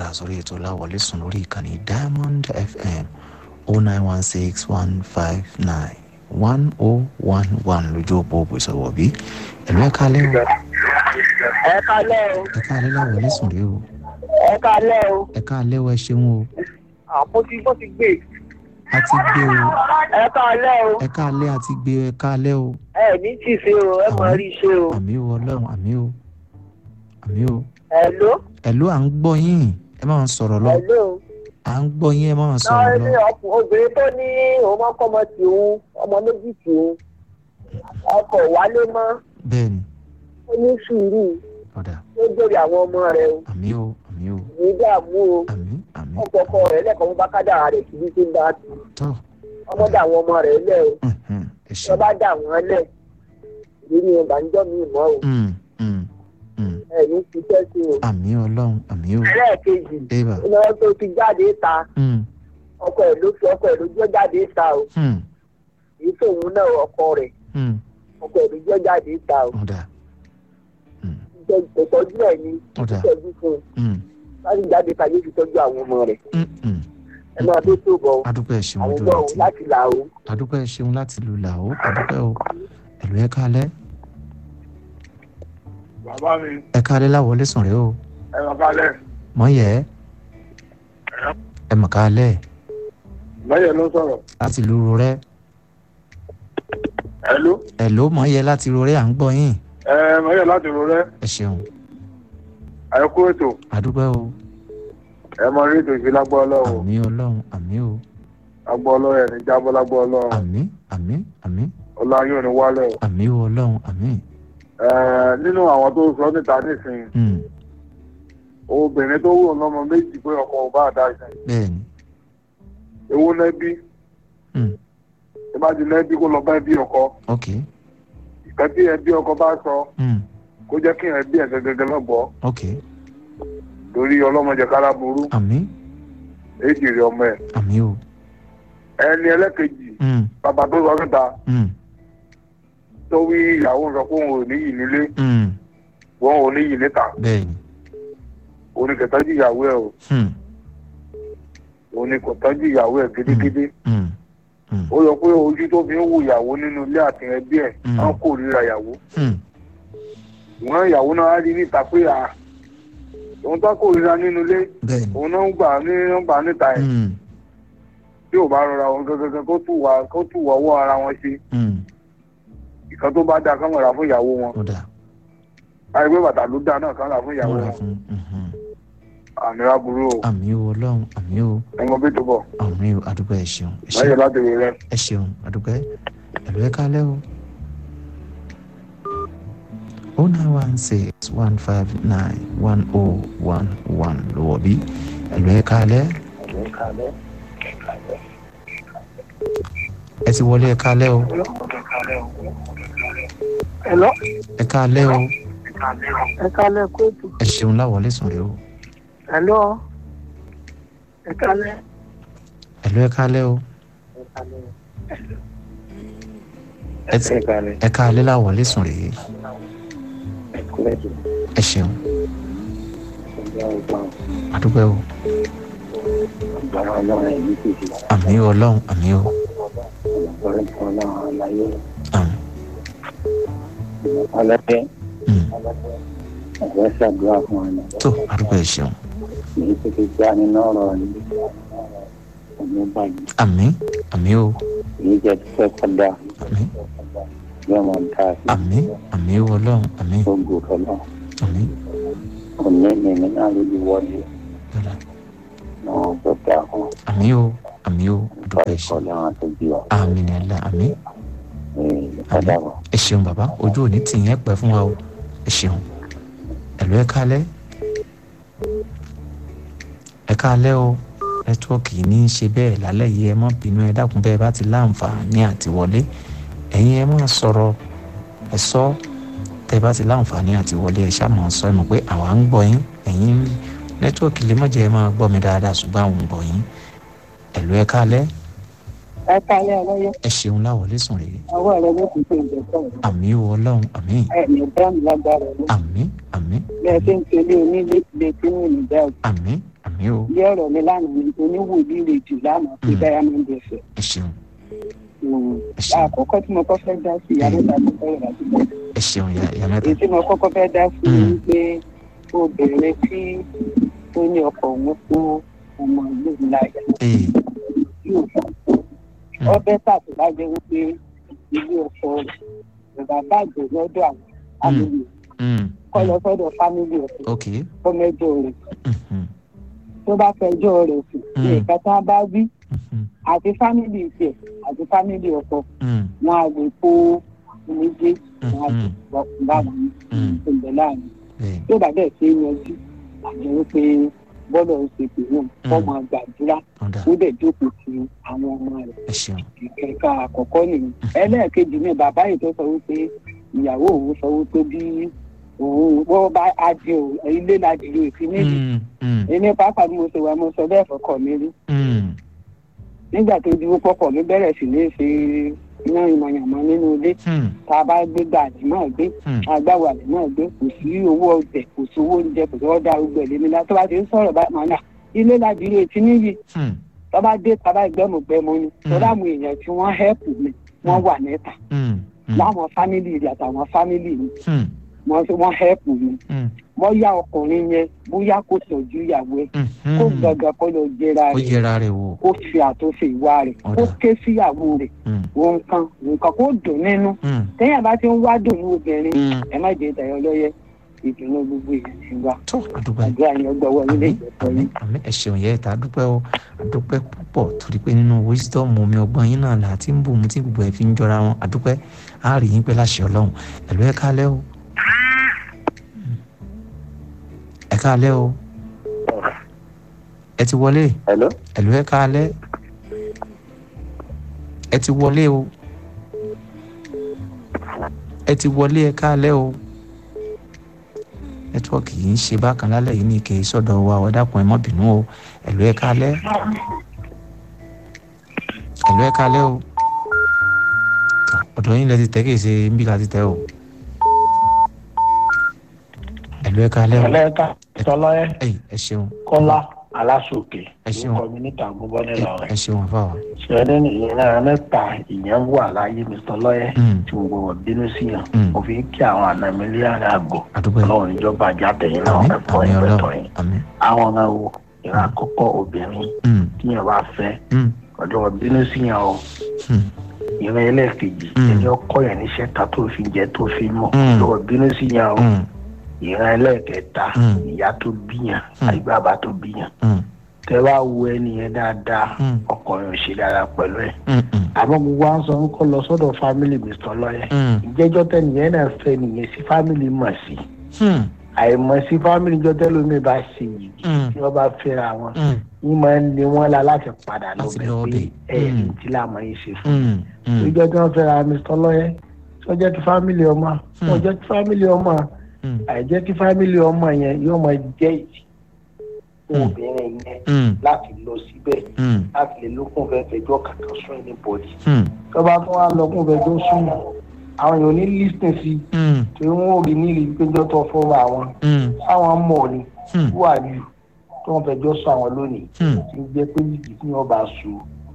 sórí ètò láwọlé sùn lórí ìkànnì diamond fm oh nine one six one five nine one oh one one lójú òpó òpó ìsọ̀wọ̀ bí ẹ̀lú ẹ̀ka alẹ́ o ẹ kalẹ́ o ẹ̀ka alẹ́ láwọlé sùn rí o ẹ kalẹ́ o ẹ̀ka alẹ́ o ẹ ṣeun o àpótí bó ti gbé a ti gbé o ẹ kalẹ́ o ẹ̀ka alẹ́ a ti gbé o ẹ̀ka alẹ́ o ẹ ní tì sí o ẹ mọ rí ṣe o àmì o ọlọ́run àmì o àmì o ẹ̀ló ẹ̀lú à ń gbọ́ yín ẹ máa ń sọ̀rọ̀ lọ ẹ̀ló à ń gbọ́ yín ẹ máa ń náà sọ̀rọ̀ ní lọ ọkùn obìnrin tó ní òun máa kọ́ ọmọ tì òun ọmọ méjì tì òun ọkọ̀ wálé mọ́ bẹ́ẹ̀ ni ó ní sùúrù ọ̀dà ó jèrè àwọn ọmọ rẹ o àmì o àmì o ní dààmú o àmì àmì ọkọ̀ ọkọ rẹ lẹ́kọ̀ọ́ mú bá kádàrá rẹ̀ síbi tó ń bá tù tọ́ ọmọ dà àwọn ọmọ rẹ lẹ́ o mhm, ẹ tó ṣeun bá dà wọ́n lẹ̀ ìrírí ìbànújọ́ mi mọ́ o Mm, mm, mm. ẹ̀yìn ti fẹ́ sí o. àmì ọlọ́run àmì o ẹlẹ́ẹ̀kejì ébà ìnáwó tó ti jáde ta Mm, ọkọ ẹ̀ ló fi ọkọ ẹ̀ ló jọ́ jáde ta o mm, èyí tóun náà ọkọ rẹ̀ mm. ọkọ ẹ̀ ló jọ́ jáde ta o ọ̀dà Mm, ìtọ́jú ẹ̀ ni ọ̀dà ìtọ́jú fún un Mm, láti jáde ta yóò fi tọ́jú àwọn ọmọ rẹ̀ mm, mm. ẹ máa tó tó bọ̀ adúpẹ́ ẹ ṣeun àwọn ojú ọmọ rẹ òun ti láti là ó. adúpẹ́ ẹ ṣeun láti lù là ó adúpẹ́ o ẹ̀lú ẹ kálẹ́ bàbá mi ẹ kálẹ́ láwọlé sùn rẹ o ẹ lọ kálẹ̀ mọ̀ yẹ ẹ mọ̀ kálẹ̀ lọ́yẹ̀ ló sọ̀rọ̀ láti lu rorẹ́ ẹ ló ẹ ló mọ̀ yẹ láti rorẹ́ à ń gbọ́ yín ẹ lọ́yẹ̀ láti ro rẹ ẹ ṣeun ẹ kú ètò adúpẹ́ o ẹ mọ rí ètò ìfi lágbọ́ ọlọ́run àmì ọlọ́run àmì o lágbọ́ ọlọ́run ẹ̀ ní jábọ́ lágbọ́ ọlọ́run àmì àmì àmì ọlọ́run yóò ní wálẹ̀ o. àmì o ọlọ́run àmì Ẹ, nínú àwọn tó sọ níta nísìnyí Mm, obìnrin tó wù lọ́mọ méjì pé ọkọ ò bá dá ìsìn bẹ́ẹ̀ ni ewu nẹ́bí Mm, ẹ bá ti nẹ́bí kó lọ bá ẹbí ọkọ ok ìkan tí ẹbí ọkọ bá sọ Mm, kó jẹ́ kí ẹbí ẹ̀ gẹ́gẹ́ lọ́gbọ́ ok torí ọlọ́mọdé kára burú àmì èjì rẹ̀ ọmọ ẹ̀ àmì o ẹni ẹlẹ́kejì Mm, bàbá tó sọ níta mm, tó wí ìyàwó sọ pé òun ò níyì nílé mm, wọn ò níyì níta bẹ́ẹ̀ ni oníkẹtọ́jú ìyàwó ẹ̀ o Hmm, oníkẹtọ́jú ìyàwó ẹ̀ gidigidi mm, mm, ó yọ pé ojú tó fi ń wo ìyàwó nínú ilé àti ẹbí ẹ̀ Mm. á kò ríra ìyàwó mm, ìwọ̀n ìyàwó náà á rí níta pé à òun tó kò ríra nínú ilé bẹ́ẹ̀ ni òun náà ń gbà ní ń gbà níta ẹ̀ Mm, tí ò bá rọra wọn gẹ́gẹ́ kó tù wá kó tù wá ọwọ́ ara wọn ṣe mm, ìkan tó bá dáa kán mọ̀ra fún ìyàwó wọn ó dà àìpé bàtà ló dáa náà kán rà fún ìyàwó múra wọn fún mhm. àmìlá burú o àmì o ọlọ́run àmì o ẹ̀wọ̀n bí tó bọ̀ àmì o adúpẹ́ ẹ ṣeun ẹ láyé ṣeun láti rí rẹ. ẹ ṣeun adúpẹ́ ẹ̀lú ẹ kálẹ́ o. o nine one six one five nine one oh one one lọ́wọ́ bí ẹ̀lú ẹ kálẹ́ ẹ ti wọlé ẹ kálẹ́ o ẹ̀lọ́ ẹ kálẹ́ o ẹ kalẹ́ kóòtù ẹ ṣeun láwọlé sùn rẹ o ẹ̀lọ́ ẹ kalẹ́ ẹ̀lú ẹ kálẹ́ o ẹ ti ẹ kálẹ́ láwọlé sùn rẹ ẹ ṣeun adúpẹ́ o àmì ọlọ́run àmì o àmì ọlọ́pẹ́ mm. ẹ̀fẹ́ ṣàdúrà fún ọ̀nà tó adúpẹ́ ẹ ṣeun èyí tó ti já nínú ọ̀rọ̀ ní ọ̀nà báyìí àmì àmì o èyí jẹ́ tó fẹ́ kọ́dà àmì yóò máa dá sí àmì àmì o ọlọ́run àmì gbogbo ọ̀nà àmì òní ní ní náà ló ti wọlé dọ́là náà tó dá fún àmì o àmì o adúpẹ́ ẹ ṣeun ìkọlẹ̀ àwọn tó bí ọ àmì ní ẹ̀la àmì kọ́dà wọn. ẹ ṣeun bàbá ojú òní tì yẹn pẹ́ fún wa o ẹ ṣeun ẹ̀lú ẹ kálẹ́ ẹ kálẹ́ o nẹ́tíwọ́ọ̀kì ní í ṣe bẹ́ẹ̀ lálẹ́ yìí ẹ má bínú ẹ dákun bẹ́ẹ̀ bá ti láǹfààní àti wọlé ẹ̀yin ẹ má sọ̀rọ̀ ẹ sọ tẹ́ bá ti láǹfààní àti wọlé ẹ ṣáà máa sọ ẹ mọ̀ pé àwa ń gbọ́ yín ẹ̀yin nẹ́tíwọ́ọ̀kì lè má jẹ́ ẹ máa gbọ́ mi dáadáa ṣùgbọ́n àwọn ń gbọ́ yín ẹ̀lú ẹ kálẹ́ ẹ kalẹ́ ọlọ́yẹ ẹ ṣeun láwọlé sùn rèé ọwọ́ rẹ ló ti ṣe ìjẹ́sọ̀ àmì o ọlọ́run àmì ẹ̀ ní bẹ́ẹ̀ni lágbára rẹ àmì àmì bẹ́ẹ̀ ṣe ń tẹ̀lé onílé ilé tí mo ní dáàbò àmì àmì àmì o ilé ọ̀rọ̀ mi lánàá ni oníwòlí rèjì lánàá pé Mm. diamond ẹ̀fẹ̀. ẹ ṣeun ẹ ṣeun àkọ́kọ́ tí mo kọ́ fẹ́ dá sí ìyá mẹ́ta tó fẹ́ rà sí i. ẹ ṣeun ìyá ìyá mẹ́ta èyí tí mo kọ́kọ́ fẹ́ dá sí Mm. ni pé obìnrin tí ó ní ọkọ òun fún ọmọ ìlú ńláyà ee yóò fún Mm. ọbẹ̀ tàbí bá jẹ́ wípé ilé ọkọ rẹ̀ bàbá bàjẹ́ lọ́dọ̀ àwọn fámìlì mm, kọ́ lọ sọ́dọ̀ fámìlì ọ̀sẹ̀ ok fọ́mẹ́jọ rẹ̀ mhm, tó bá fẹjọ́ rẹ̀ sùn Mm. ní ìka tá a bá wí mhm, àti fámìlì tiẹ̀ àti fámìlì ọkọ mm, wọn á lè kó méjèèjì wọn á lè Mhm. wọ́n báwọn ní mm, ìpínlẹ̀ láàrin bẹ́ẹ̀ tó bá dẹ̀ ṣe é yanjú àjọ wípé bọ́lọ̀ ń ṣe pé náà wọ́n máa gbàdúrà ọ̀dà ó dẹ̀ jókòó ti àwọn ọmọ rẹ̀ ẹ ṣeun ìkẹ̀kà àkọ́kọ́ nìyẹn ẹlẹ́ẹ̀kejì ní bàbá yìí tó sọ wípé ìyàwó òun sọ wípé bí òun wọ́n bá adé o ilé ládìrí òfin níbi Mm, mm, èmi pàápàá bí mo ṣe wà mo sọ bẹ́ẹ̀ fọkọ mi rí mm, nígbà tó di pọ́pọ̀ mi bẹ̀rẹ̀ sí ní ṣe iná ìmọ̀yàmọ́ nínú ilé mm, tá a bá gbé gbàdí náà gbé mm, agbáwalẹ̀ náà gbé kò sí owó ọbẹ̀ kò sí owó oúnjẹ kò sí ọ̀dà arúgbó ẹ̀lẹ́mi lá tó bá ti ń sọ̀rọ̀ bá màá nà ilé ládìrí òfin níbi mm, tó bá dé tá a bá gbẹ́mùgbẹ́mù ni tó Mm. dáàmú èèyàn tí wọ́n hẹ́pù mi wọ́n wà níta mm, mm, láwọn fámìlì rẹ̀ àtàwọn fámìlì mi mm, wọ́n wọ́n hẹ́pù mi mm, bóyá ọkùnrin yẹn bóyá kò tọ́jú ìyàwó ẹ̀ mhm. kó gbàgbà kó lọ jẹra ó rẹ̀ yẹra rẹ̀ wò kó fi àtúnṣe ìwà rẹ̀ kó Ọ̀dà. ké síyàwó rẹ̀ Mm, nǹkan nǹkan kó dùn nínú mm, téèyàn bá ti ń wá dùn ní obìnrin mm. ẹ má jẹ ìtàyọ lọ́yẹ ìdùnnú gbogbo èèyàn ti wá tó àdúgbò àdúrà yẹn gbọ́wọ́ nílé àmì ìjọpọ̀ àmì yìí. àmì ẹ ṣeun yẹ ìta dúpẹ́ o àdúpẹ́ púpọ̀ torí pé nínú wisdom omi ọgbọ́n yín náà là á ti ń bù mú tí gbogbo ẹ̀ fi ń jọra wọn àdúpẹ́ á rí yín pé láṣẹ ọlọ́run ẹ̀lú ẹ̀ kálẹ́ o ẹ̀ kálẹ́ o ẹ ti wọlé hello ẹ̀lú ẹ̀ kálẹ́ ẹ ti wọlé o ẹ ti wọlé ẹ̀ kálẹ́ o nẹtíwọ́ọ̀kì yìí ń ṣe bákan lálẹ́ yìí ní ike sọ́dọ̀ wa ọ dákun ẹ má bínú o ẹ̀lú ẹ̀ kálẹ́ ẹ̀lú ẹ̀ kálẹ́ o ọ̀dọ̀ yín lẹ ti tẹ́ kì í ṣe ń bí ká ti tẹ́ o ẹ̀lú ẹ̀ kálẹ́ o ẹlẹ́ka tọ́lọ́yẹ ẹ̀yìn ẹ ṣeun kọ́lá aláṣòkè Ẹ ṣeun. orúkọ mi níta gbogbo nílò ẹ rẹ̀ ṣeun àfàwà ṣẹ́ni ìran mẹ́ta ìyẹn wà láyé mi tọ́lọ́yẹ Mm. tí mo gbọ́dọ̀ bínú sí yàn Mm. mo fi ń kí àwọn àna mi lé àrẹ àgọ́ àdúgbò ọlọ́run ìjọba àjàtẹ̀yìn náà àmì ẹ̀fọ́ àmì ìpẹ́tọ̀ ọlọ́run yìí àmì àwọn ọ̀nà wo ìran àkọ́kọ́ obìnrin Mm, tíyàn bá fẹ́ mm, ọjọ́ bínú sí yàn o mm, ìran ẹlẹ́ẹ̀kejì Mm. ẹni ọkọ yẹn níṣẹ́ ta tó fi jẹ tó fi mọ̀ Mm. ọjọ́ bínú sí yàn o mm, ìran ẹlẹ́ẹ̀kẹta Mm. ìyá tó bíyàn Mm. àti bàbá tó bíyàn mm, tẹ bá wo ẹni yẹn dáadáa Mm. ọkùnrin ò ṣe dáadáa pẹ̀lú ẹ̀ mm, mm, àmọ́ gbogbo à ń sọ kó lọ sọ́dọ̀ fámìlì mr lọ́yẹ̀ mm, ìjẹ́jọ́ tẹnìyẹn náà fẹ́ nìyẹn sí fámìlì mọ̀ sí mm, àìmọ̀ sí fámìlì jọ tẹ́lómi bá ṣe yìí Mm. tí wọ́n bá fẹ́ra wọn mm, yín máa ń lé wọn la láti padà Láti lọ́bẹ̀ lọ pé bẹ̀. ẹ̀ Mm. tí làmọ́ yìí ṣe fún mm, mm, ìjọ tí wọ́n fẹ́ra mr lọ́yẹ̀ tó jẹ́ kí fámìlì ọmọ tó jẹ́ kí fámìlì ọmọ mm, àìjẹ́ kí fámìlì ọmọ yẹn yóò máa jẹ́ ìjì fún Mm. obìnrin yẹn mm, láti lọ síbẹ̀ mm, láti lè lókun fẹ́ fẹjọ́ kankan sún ẹni bọ̀dì. mm, tọ́ba tó wá lọ́kùn fẹjọ́ sún àwọn èèyàn ní lísìn sí mm, tí wọ́n ò rí nílì péjọ́ tó fọ́ra àwọn mm, sáwọn mọ̀ ni mm, wà ní tó wọ́n fẹjọ́ sọ àwọn lónìí mm, tí ń jẹ́ pé ìdí tí wọ́n bá so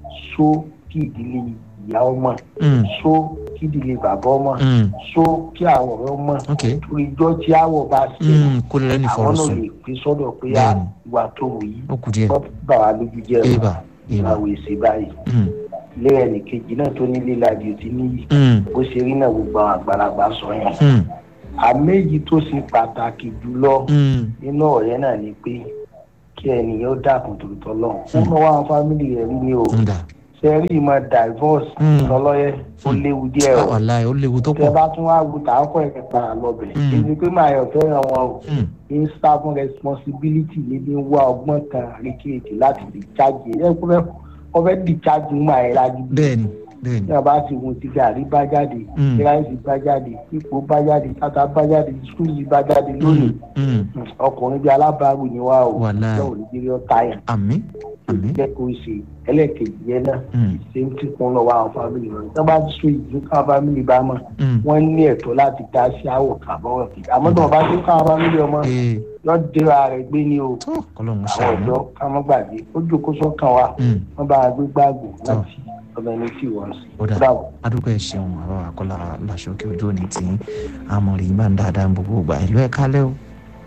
so kí ìdílé ìyá ọmọ mm, so kí ìdílé bàbá ọmọ mm, so kí àwọn ọ̀rẹ́ ọmọ ok torí ìjọ tí àwọ̀ bá ṣe mm, kó lè lẹ́nu àwọn fọ̀rọ̀ náà sùn lè pín sọ́dọ̀ pé à Bẹ́ẹ̀ni. ìwà tó wù yí ó kù díẹ̀ wọ́n bà wá lójú jẹ́ ẹ̀ eba eba ìwà èsì báyìí mm, lé ẹnìkejì náà tó ní lílàjì tí níyì mm, bó ṣe rí náà gbogbo àwọn àgbàlagbà sọ yẹn mm, àméjì tó ṣe pàtàkì jùlọ mm, nínú ọ̀rẹ́ náà ni pé kí ẹnìyàn ó dákun tòótọ́ lọ́hùn fún ọmọ wa fámìlì rẹ̀ rí ni o ń dà ṣe rí ìmọ̀ divorce Mm. lọ́lọ́yẹ ó léwu díẹ̀ o wàhálà ó léwu tó tẹ pọ̀ bá tún wá wù tààkọ̀ ẹ̀ padà lọ́bẹ̀ Mm. èyí pé màá yọ̀ fẹ́ràn wọn o Mm, ń sá fún responsibility níbi ń wá ọgbọ́n kan àríkèéjì láti discharge ẹ̀ ẹ̀ kó fẹ́ discharge ń máa ẹ̀ lájú bẹ́ẹ̀ni bẹ́ẹ̀ni ní ọba ti wo ti gàrí bá jáde Mm. kíláìsì bá jáde ipò bá jáde tata bá jáde skúlì bá jáde lónìí Mm, mm, ọkùnrin bíi alábàárù ni wá o Wàláhì. yóò ní jírí ọta yẹn àmì Àmín. jẹ́ kó ṣe ẹlẹ́ẹ̀kejì yẹn náà Mm. ṣe ń tí kún lọ́wọ́ àwọn fámìlì wọn tí wọ́n bá sọ ìlú káwọn fámìlì bá mọ̀ Mm. wọ́n ní ẹ̀tọ́ láti dá sí àwọ̀ kàbọ̀wọ̀ kì àmọ́ tí wọ́n bá tó káwọn fámìlì ọmọ ee yọ dira rẹ̀ gbé ní o tó kọlọ́run àwọn ṣàánú ọ̀dọ́ ká mọ́ gbàgbé ó jókòó sọ́kàn wa Mm. wọ́n bá gbé gbàgbó láti ọmọ ẹni tí wọ́n sí. ó dà Bravo. adúgbò ẹ ṣeun àbá àkọlà làṣọkè ojú òní tí àmọ̀rì máa ń dáadáa gbogbo ìgbà ìlú ẹ̀ kálẹ̀ o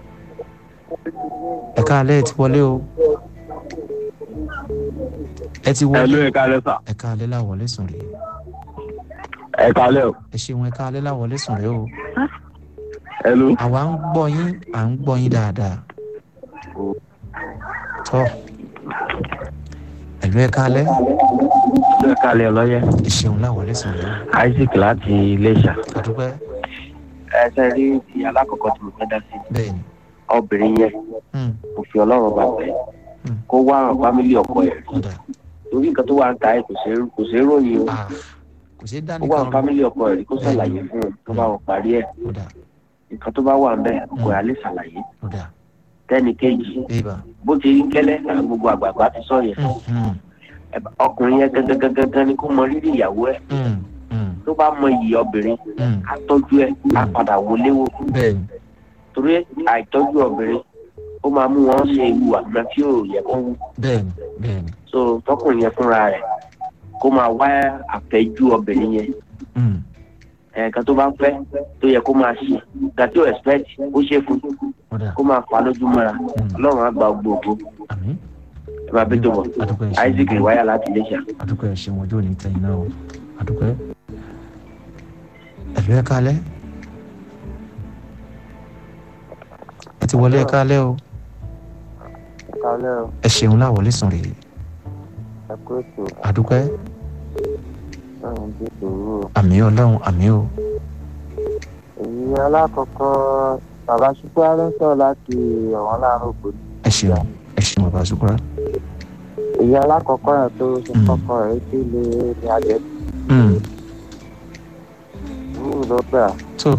ẹ̀ kálẹ̀ ẹ ti wọlé o ẹ ti Hello, wọlé ẹ kálẹ́ sà. ẹ kálẹ̀ láwọlé sùn rèé Ẹ kálẹ́ o. ẹ ṣeun ẹ kálẹ̀ láwọlé sùn rèé o Hello. àwa ń gbọ́ yín à ń gbọ́ yín dáadáa tọ́ ẹ̀lú ẹ kálẹ̀ Ẹ kálẹ́ ọlọ́yẹ. ẹ ṣeun láwọlé sùn rèé o Isaac láti Iléṣà. àdúpẹ́ Ẹ ṣe rí ti alákọ̀ọ́kọ́ tí mo fẹ́ dá sí. bẹ́ẹ̀ ni Obìnrin yẹn Mm, kò fi ọlọ́run bá bẹ̀. Mm. Kó wá àwọn fámílì ọkọ ẹ̀. ọ̀dà Torí nǹkan tó wà ń ta ẹ̀ kò ṣeé kò ṣeé ròyìn o. ah kò ṣeé dá Kó wá àwọn nìkan fámílì ọkọ ẹ̀ rí kó ṣàlàyé fún un tó bá wọn parí ẹ̀. ọ̀dà Nǹkan tó bá wà ń bẹ̀ ọkọ ẹ̀ á lè ṣàlàyé. ọ̀dà Tẹ́ni kejì bébà bó ti rí gẹ́lẹ́ àwọn gbogbo àgbààgbà ti sọ yẹn. Mm, Ẹ bá- Ọkùnrin yẹn gangan gangan ni kó mọ rírì ìyàwó ẹ̀. mm, mm, Tó bá mọ iyì obìnrin, mm. á tọ́jú ẹ̀, á padà wọlé wò. bẹ́ẹ̀ ni torí àìtọ́jú obìnrin ó máa mú wọn ṣe ewu àgbọn tí ò yẹ kó wù bẹ́ẹ̀ ni bẹ́ẹ̀ ni so tọkùnrin yẹn fúnra rẹ̀ kó máa wá àfẹ́jú obìnrin yẹn Mm, ẹ̀ẹ̀kan tó bá ń fẹ́ tó yẹ kó máa ṣe ìgbà tí ò expect ó ṣe fún ọ̀dà kó máa fa lójú mọ́ra ọlọ́run á gba gbogbo àmín ẹ máa bí tó bọ̀ àdúgbò ẹ ṣeun isaac ìwáyà láti iléṣà. àdúgbò ẹ ṣeun ojú òní tẹ̀yìn náà o àdúgbò ẹ ẹ̀lú ẹ kálẹ̀ ẹ ti wọlé ẹ kálẹ̀ o kálẹ̀ o ẹ ṣeun láwọlé sùn rèé ẹ kú ètò àdúgbò ẹ lẹ́yìn bí sòwò àmì ọlọ́run àmì o èyí alákọ̀ọ́kọ́ bàbá ṣùgbọ́n ló ń sọ̀rọ̀ láti ọ̀wọ́n láàárọ̀ ògbó ní ẹ ṣeun ẹ ṣeun bàbá sukura èyí alákọ̀ọ́kọ́ yẹn tó ṣe Mm. kọ́kọ́ rẹ̀ sí ilé ní adẹ́ Mm, sùúrù ló gbà tó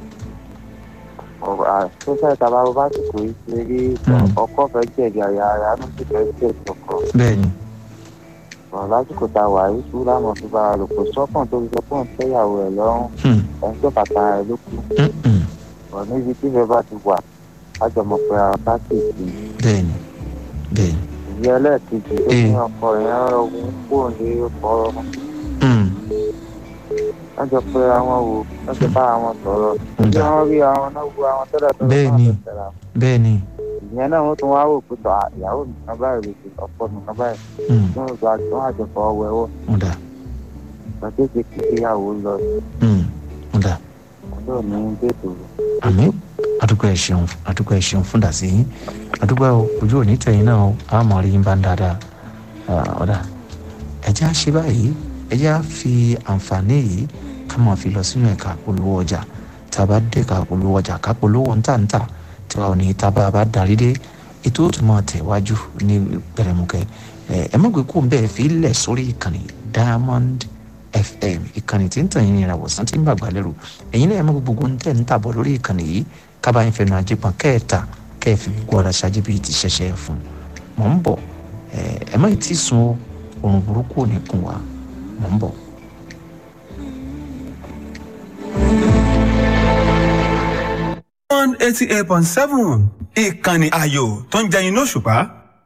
ọ̀rọ̀ àtúnṣe tàbá bó bá sì kò í ṣe rí Mm. ọkọ̀ fẹ́ jẹ̀bi àyà ara ló sì fẹ́ jẹ̀bi ọkọ̀ bẹ́ẹ̀ ni ọ̀rọ̀ lásìkò tá a wà yìí sùúrù àmọ̀ tó bá a lò kó sọ́kàn tó fi sọ fún ìfẹ́yàwó ẹ̀ lọ́rùn Mm, ẹni tó bàtà rẹ̀ ló kù mm, mm, ọ̀rọ̀ níbi tí ìfẹ́ bá ti wà ájọmọ̀ pé ara bá sì sí bẹ́ẹ̀ ni bẹ́ẹ̀ ni ìyá ẹlẹ́ẹ̀kejì tó ní ọkọ yẹn ọ̀hún kúrò ní ọkọ̀ Mm, wọ́n jọ pé àwọn wò wọ́n jọ bá àwọn sọ̀rọ̀ ń tí dà wọ́n rí àwọn náà wo àwọn tẹ́lẹ̀ tó Bẹ́ẹ̀ ni. bẹ́ẹ̀ ni ìyẹn náà wọ́n tún wá wò pé tọ́ ìyàwó mi kan báyìí lè ṣe ọkọ mi kan báyìí Mm, tí wọ́n gba tí wọ́n àjọpọ̀ ọwọ́ ẹ̀wọ̀ ń dà ìgbà tó ṣe kí ìyàwó lọ Mm, ń dà yóò ní bẹ́ẹ̀tò àmì àdúgbò ẹ ṣeun àdúgbò ẹ ṣeun fún dàsí yín àdúgbò ojú òní tẹ̀yìn náà o a mọ̀ rí yín bá ń dáadáa Ah, ọ̀dà ẹ̀jẹ̀ á ṣe báyìí ẹ̀jẹ̀ á fi àǹfààní yìí ká máa fi lọ sínú ẹ̀ka polówó ọjà tá a bá dé ẹ̀ka polówó ọjà ká polówó ńtàǹtà tí wàá ní tá a bá darí dé ètò ó tún máa tẹ̀wájú ní pẹ̀rẹ̀mùkẹ́ ẹ̀ ẹ̀ mọ̀gbẹ́ kó ń bẹ́ẹ̀ fi lẹ̀ sórí ìkànnì diamond fm ìkànnì tí ń tàn yín ìràwọ̀ sàn tí ń bàgbà lẹ́rù ẹ̀yin náà ẹ̀ mọ̀ gbogbo ń tẹ̀ ń tàbọ̀ lórí ìkànnì yìí kábà ń fẹnu àjẹpọ̀n kẹ́ẹ̀ta kẹ́ẹ̀fì gbogbo ara ṣáájú bíi ti ṣẹ̀ṣẹ̀ fún mọ̀ ń bọ̀ ẹ̀ ẹ̀ mọ̀ tí sun o òrùn burúkú ò ní kùn wá mọ̀ ń bọ̀. one eighty eight point seven ìkànnì ayò tó ń jẹyin lóṣùpá.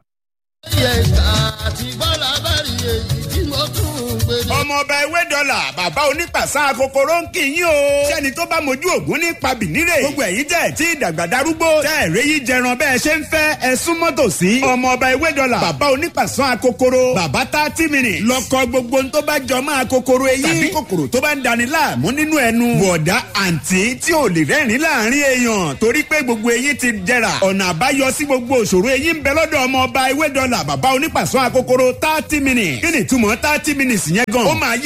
ọmọọba ewé dọ́là bàbá onípàṣà kòkòrò ń kì í yín o. sẹ́ni tó bá mojú ògún ní pabìnírè. gbogbo ẹ̀yin tẹ̀ tí ìdàgbà darúgbó. tẹ́ ẹ̀rẹ́ yìí jẹran bẹ́ẹ̀ ṣe ń fẹ́ ẹ súnmọ́ tòsí. ọmọọba ewé dọ́là bàbá onípàṣà kòkòrò. bàbá thirty minutes. lọ́kọ gbogbo ń tó bá jọ máa kòkòrò eyín. tàbí kòkòrò tó bá ń dani láàmú nínú ẹnu. bọ̀dá àǹtí tí ò lè rẹ́rìn láàrin èèyàn torí pé gbogbo eyín ti jẹrà. ọ̀nà àbáyọ sí gbogbo òṣòro eyín ń bẹ lọ́dọ̀ ọmọọba ewé dọ́là bàbá onípàṣọ akokoro thirty minutes. kí ni ìtumọ̀ thirty minutes yẹn gan? ó máa yé eyín nígbà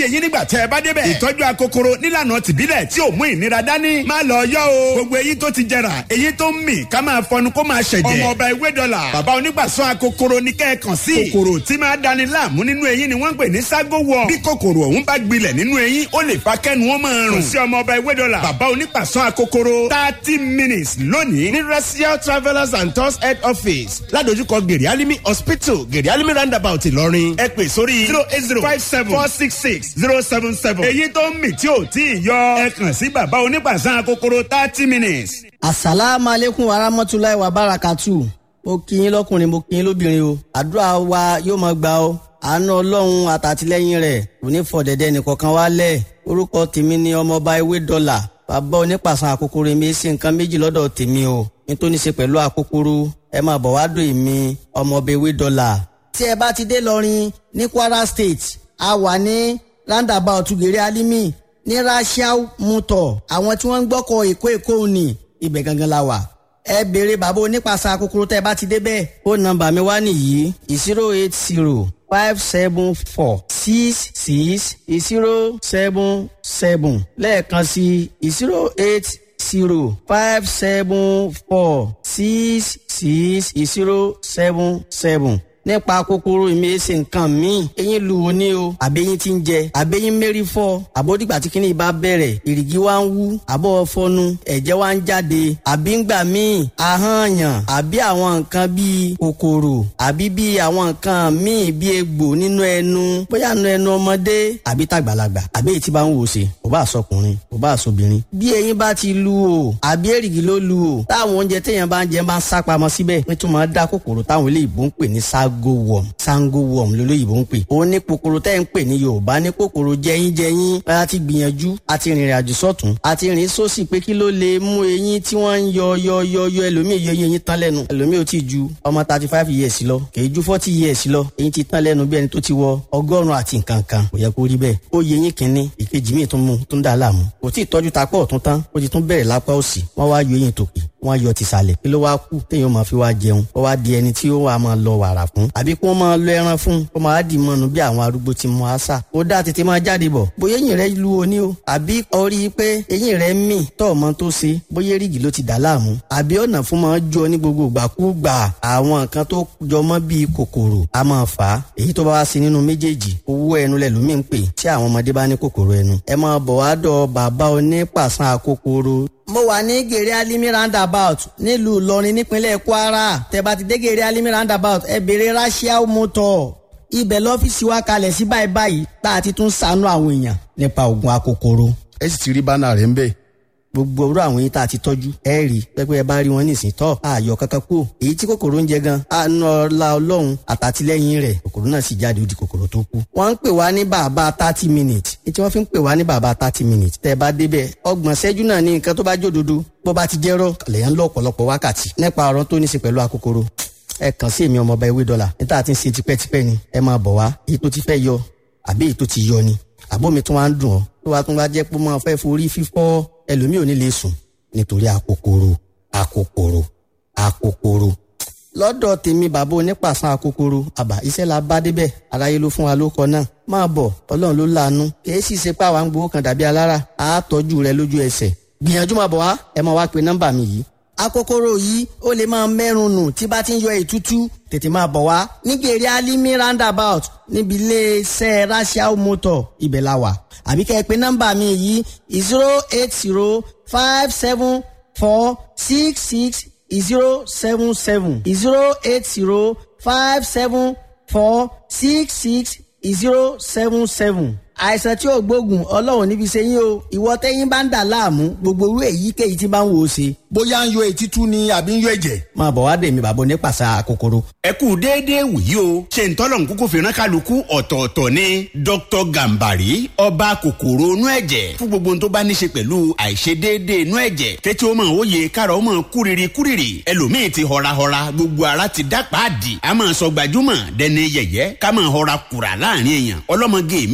tẹ́ ẹ bá débẹ̀. ìtọ́jú akokoro nílànà tìbílẹ̀ tí ò mú ìnira dání. má lọ yọ o. gbogbo eyín tó ti jẹrà èyí tó ń mì ká máa fọnu kó máa ṣẹ̀jẹ̀. ọmọ ọba ewé dọ́là bàbá onígbàsán akokoro ní kẹ́ẹ̀kan sí. kòkòrò tí máa dani láàmú nínú eyín ni wọ́n ń pè ní ságo wọ̀. bí kòkòrò ọ̀hún bá gbilẹ̀ nínú eyín ó lè fa kẹ́nu wọn máa rùn. kò sí ọmọ ọba ewé dọ́là bàbá onígbàsán akokoro thirty minutes lónìí ní racial travellers and tours head office ládojúkọ gèrè alimi hospital gèrè alimi roundabout ìlọrin ẹ pè sórí zero eight zero five seven four six six zero seven seven èyí tó ń mì tí ò tí ì yọ ẹ kàn sí bàbá onígbàsán akokoro thirty minutes. asalaamu aleykum wa rahmatulahi wa barakatu mo kí yín lọkùnrin mo kí yín lóbìnrin o àdúrà wa yóò máa gbà ó àánú ọlọ́run àtàtìlẹ́yìn rẹ̀ kò ní fọ dẹ̀dẹ̀ nìkankan wálẹ̀ orúkọ tèmi ni ọmọọba ewé dọ́là bàbá onípàṣán àkókòrò mi ṣe nǹkan méjì lọ́dọ̀ tèmi o nítorí ṣe pẹ̀lú àkókòrò ẹ máa bọ̀ wá dùn mí ọmọọba ewé dọ́là. tí ẹ bá ti dé lọrin ní kwara state a wà ní roundabout gèrè alimi ní rasiao mutor àwọn tí wọ́n ń gbọ́kọ̀ èkó èkó ni ibẹ̀ gangan la wà ẹ béèrè bàbá onípasà kúkúrú tẹ́ ẹ bá ti débẹ̀ ó nọ́mbà mi wá nìyí zero eight zero five seven four six six zero seven seven lẹ́ẹ̀kan sí zero eight zero five seven four six six zero seven seven nípa kòkòrò ìmẹ̀ẹ́sẹ̀ nǹkan míì eyín lu wo ni o àbẹ́yìn ti ń jẹ àbẹ́yìn mérí fọ́ àbódìgbà tí kìnìún bá bẹ̀rẹ̀ ìrìgì wa ń wú àbọ̀ fọnu ẹ̀jẹ̀ wa ń jáde àbí ń gbà míì ahọ́nyàn àbí àwọn nǹkan bíi kòkòrò àbí bíi àwọn nǹkan míì bíi egbò nínú ẹnu bóyá nínú ẹnu ọmọdé àbí tàgbàlagbà àbí èyí tí bá ń wò ṣe kò bá sọkùnrin kò bá sọbìnrin bí eyín bá ti lu o àbí èrìgì ló lu o táwọn oúnjẹ téèyàn bá ń jẹ máa ń sápamọ́ síbẹ̀ nítorí máa dá kòkòrò táwọn ilé ìbò ń pè ní ságó worm sango worm lolóyìnbó ń pè ó ní kòkòrò tẹ́ ń pè ní yorùbá ní kòkòrò jẹyínjẹyín a ti gbìyànjú a ti rìnrìn àjò sọ́tún a ti rìn sósì pé kí ló lè mú eyín tí wọ́n ń yọ yọ yọ yọ ẹlòmíì yọ eyín tán lẹ́nu ẹlòmíì ò tí ju ọmọ thirty five years lọ kèé ju forty years lọ eyín ti tán lẹ́nu bí ẹni tó ti wọ ọgọ́rùn-ún àti nǹkan kan kò yẹ kó rí bẹ́ẹ̀ ó yẹ eyín kínní ìkejì míì tún mú tún dà láàmú kò tí ì tọ́jú tapọ̀ ọ̀tún tán ó ti tún bẹ̀rẹ̀ lápá òsì wọ́n wá yọ eyín tòkè wọ́n yọ tìsàlẹ̀ kí ló wá kú téèyàn máa fi wá jẹun ó wá di ẹni tí ó wà máa lọ wàrà fún àbí kí wọ́n máa lọ ẹran fún kó máa dì mọ́nu bí àwọn arúgbó ti mọ àṣà ó dá tètè máa jáde bọ̀ bóyá eyín rẹ lu oní o àbí orí pé eyín rẹ mì tọ́ ọmọ tó ṣe bóyá rígì ló ti dà láàmú àbí ọ̀nà fún máa jọ ní gbogbo ìgbàkúgbà àwọn nǹkan tó jọmọ́ bíi kòkòrò a máa fà á èyí tó bá wá sí nínú méjèèjì owó ẹnu lẹ̀ lómi ń pè tí àwọn ọmọdé bá ní kòkòrò ẹnu ẹ máa bọ̀ wá dọ̀ bàbá onípàṣán àkókòrò mo wà ní gèrè alimi roundabout nílùú ìlọrin nípínlẹ̀ kwara tẹ́ bá ti dé gèrè alimi roundabout ẹ béèrè rasiao motor ibẹ̀ lọ́fíìsì wa kalẹ̀ sí báyìí báyìí tá a ti tún ṣàánú àwọn èèyàn nípa oògùn akokoro. ẹ sì ti rí bánà rẹ̀ ń bẹ̀. gbogbo orú àwọn yìí tá a ti tọ́jú ẹ rí pẹ́pẹ́ ẹ bá rí wọn nísìn tọ́ ààyò kankan kú èyí tí kòkòrò ń jẹ gan àánú ọlá ọlọ́run àtàtìlẹ́yìn rẹ̀ kòkòrò náà sì jáde ó di kòkòrò tó kú. wọ́n ń pè wá ní bàbá thirty minutes ní tí wọ́n fi ń pè wá ní bàbá thirty minutes tẹ́ ẹ bá débẹ̀ ọgbọ̀n ṣẹ́jú náà ní nǹkan tó bá jódodo bó bá ti jẹ́rọ̀ lèyàn lọ ọ̀pọ̀lọpọ̀ wákàtí nípa ọ̀rọ̀ tó ní í ṣe pẹ̀lú akokoro ẹ kàn sí èmi ọmọọba ewé dọ́là níta tí ń ṣe tipẹ́tipẹ́ ni ẹ máa bọ̀ wá èyí tó ti fẹ́ yọ àbí èyí tó ti yọ ni àbómi tó wá ń dùn ọ́ tó wá tún wá jẹ́ pé máa fẹ́ forí fífọ́ ẹlòmíì ò ní lè sùn nítorí akokoro akokoro akokoro lọ́dọ̀ tèmi bàbá onípàṣán akokoro àbá iṣẹ́ la bá débẹ̀ aráyé ló fún wa ló kọ náà máa bọ̀ ọlọ́run ló láàánú kìí sì ṣe pé àwa ń gbowó kan dàbí alára àá tọ́jú rẹ lójú ẹsẹ̀ gbìyànjú máa bọ̀ wá ẹ máa wá pe nọ́mbà mi yìí akokoro yìí ó lè máa mẹ́rùn nù tí bá ti ń yọ ètútú tètè máa bọ̀ wá nígbèrè alimi roundabout níbi iléeṣẹ́ rasiao motor ibẹ̀ la wà àbí kẹ́ ẹ pé nọ́mbà mi yìí zero eight zero five seven four six six zero seven seven zero eight zero five seven four six six zero seven seven àìsàn tí ò gbógun ọlọ́run níbi ṣe yín o ìwọ tẹ́yìn bá ń dà láàmú gbogbo irú èyíkéyìí tí bá ń wò ó ṣe. bóyá ń yọ etí tú ni àbí ń yọ ẹ̀jẹ̀. máa bọ̀ wá dèmi bàbá onípàṣà kòkòrò. ẹ kú déédéé wòyí o ṣe ń tọ́lọ̀ ń kúkú fìràn kálukú ọ̀tọ̀ọ̀tọ̀ ni dr gambari ọba kòkòrò inú ẹ̀jẹ̀ fún gbogbo ohun tó bá ní ṣe pẹ̀lú àìṣedéédéé inú ẹ̀jẹ̀ kẹ́tí ó máa wòye kára ó máa kúrìrì kúrìrì ẹlòmíì ti họrahọra gbogbo ara ti dá pàdì a máa sọ gbajúmọ̀ dẹni yẹ̀yẹ́ ká máa họra kùrà láàrin èèyàn ọlọ́mọge mi ò léwu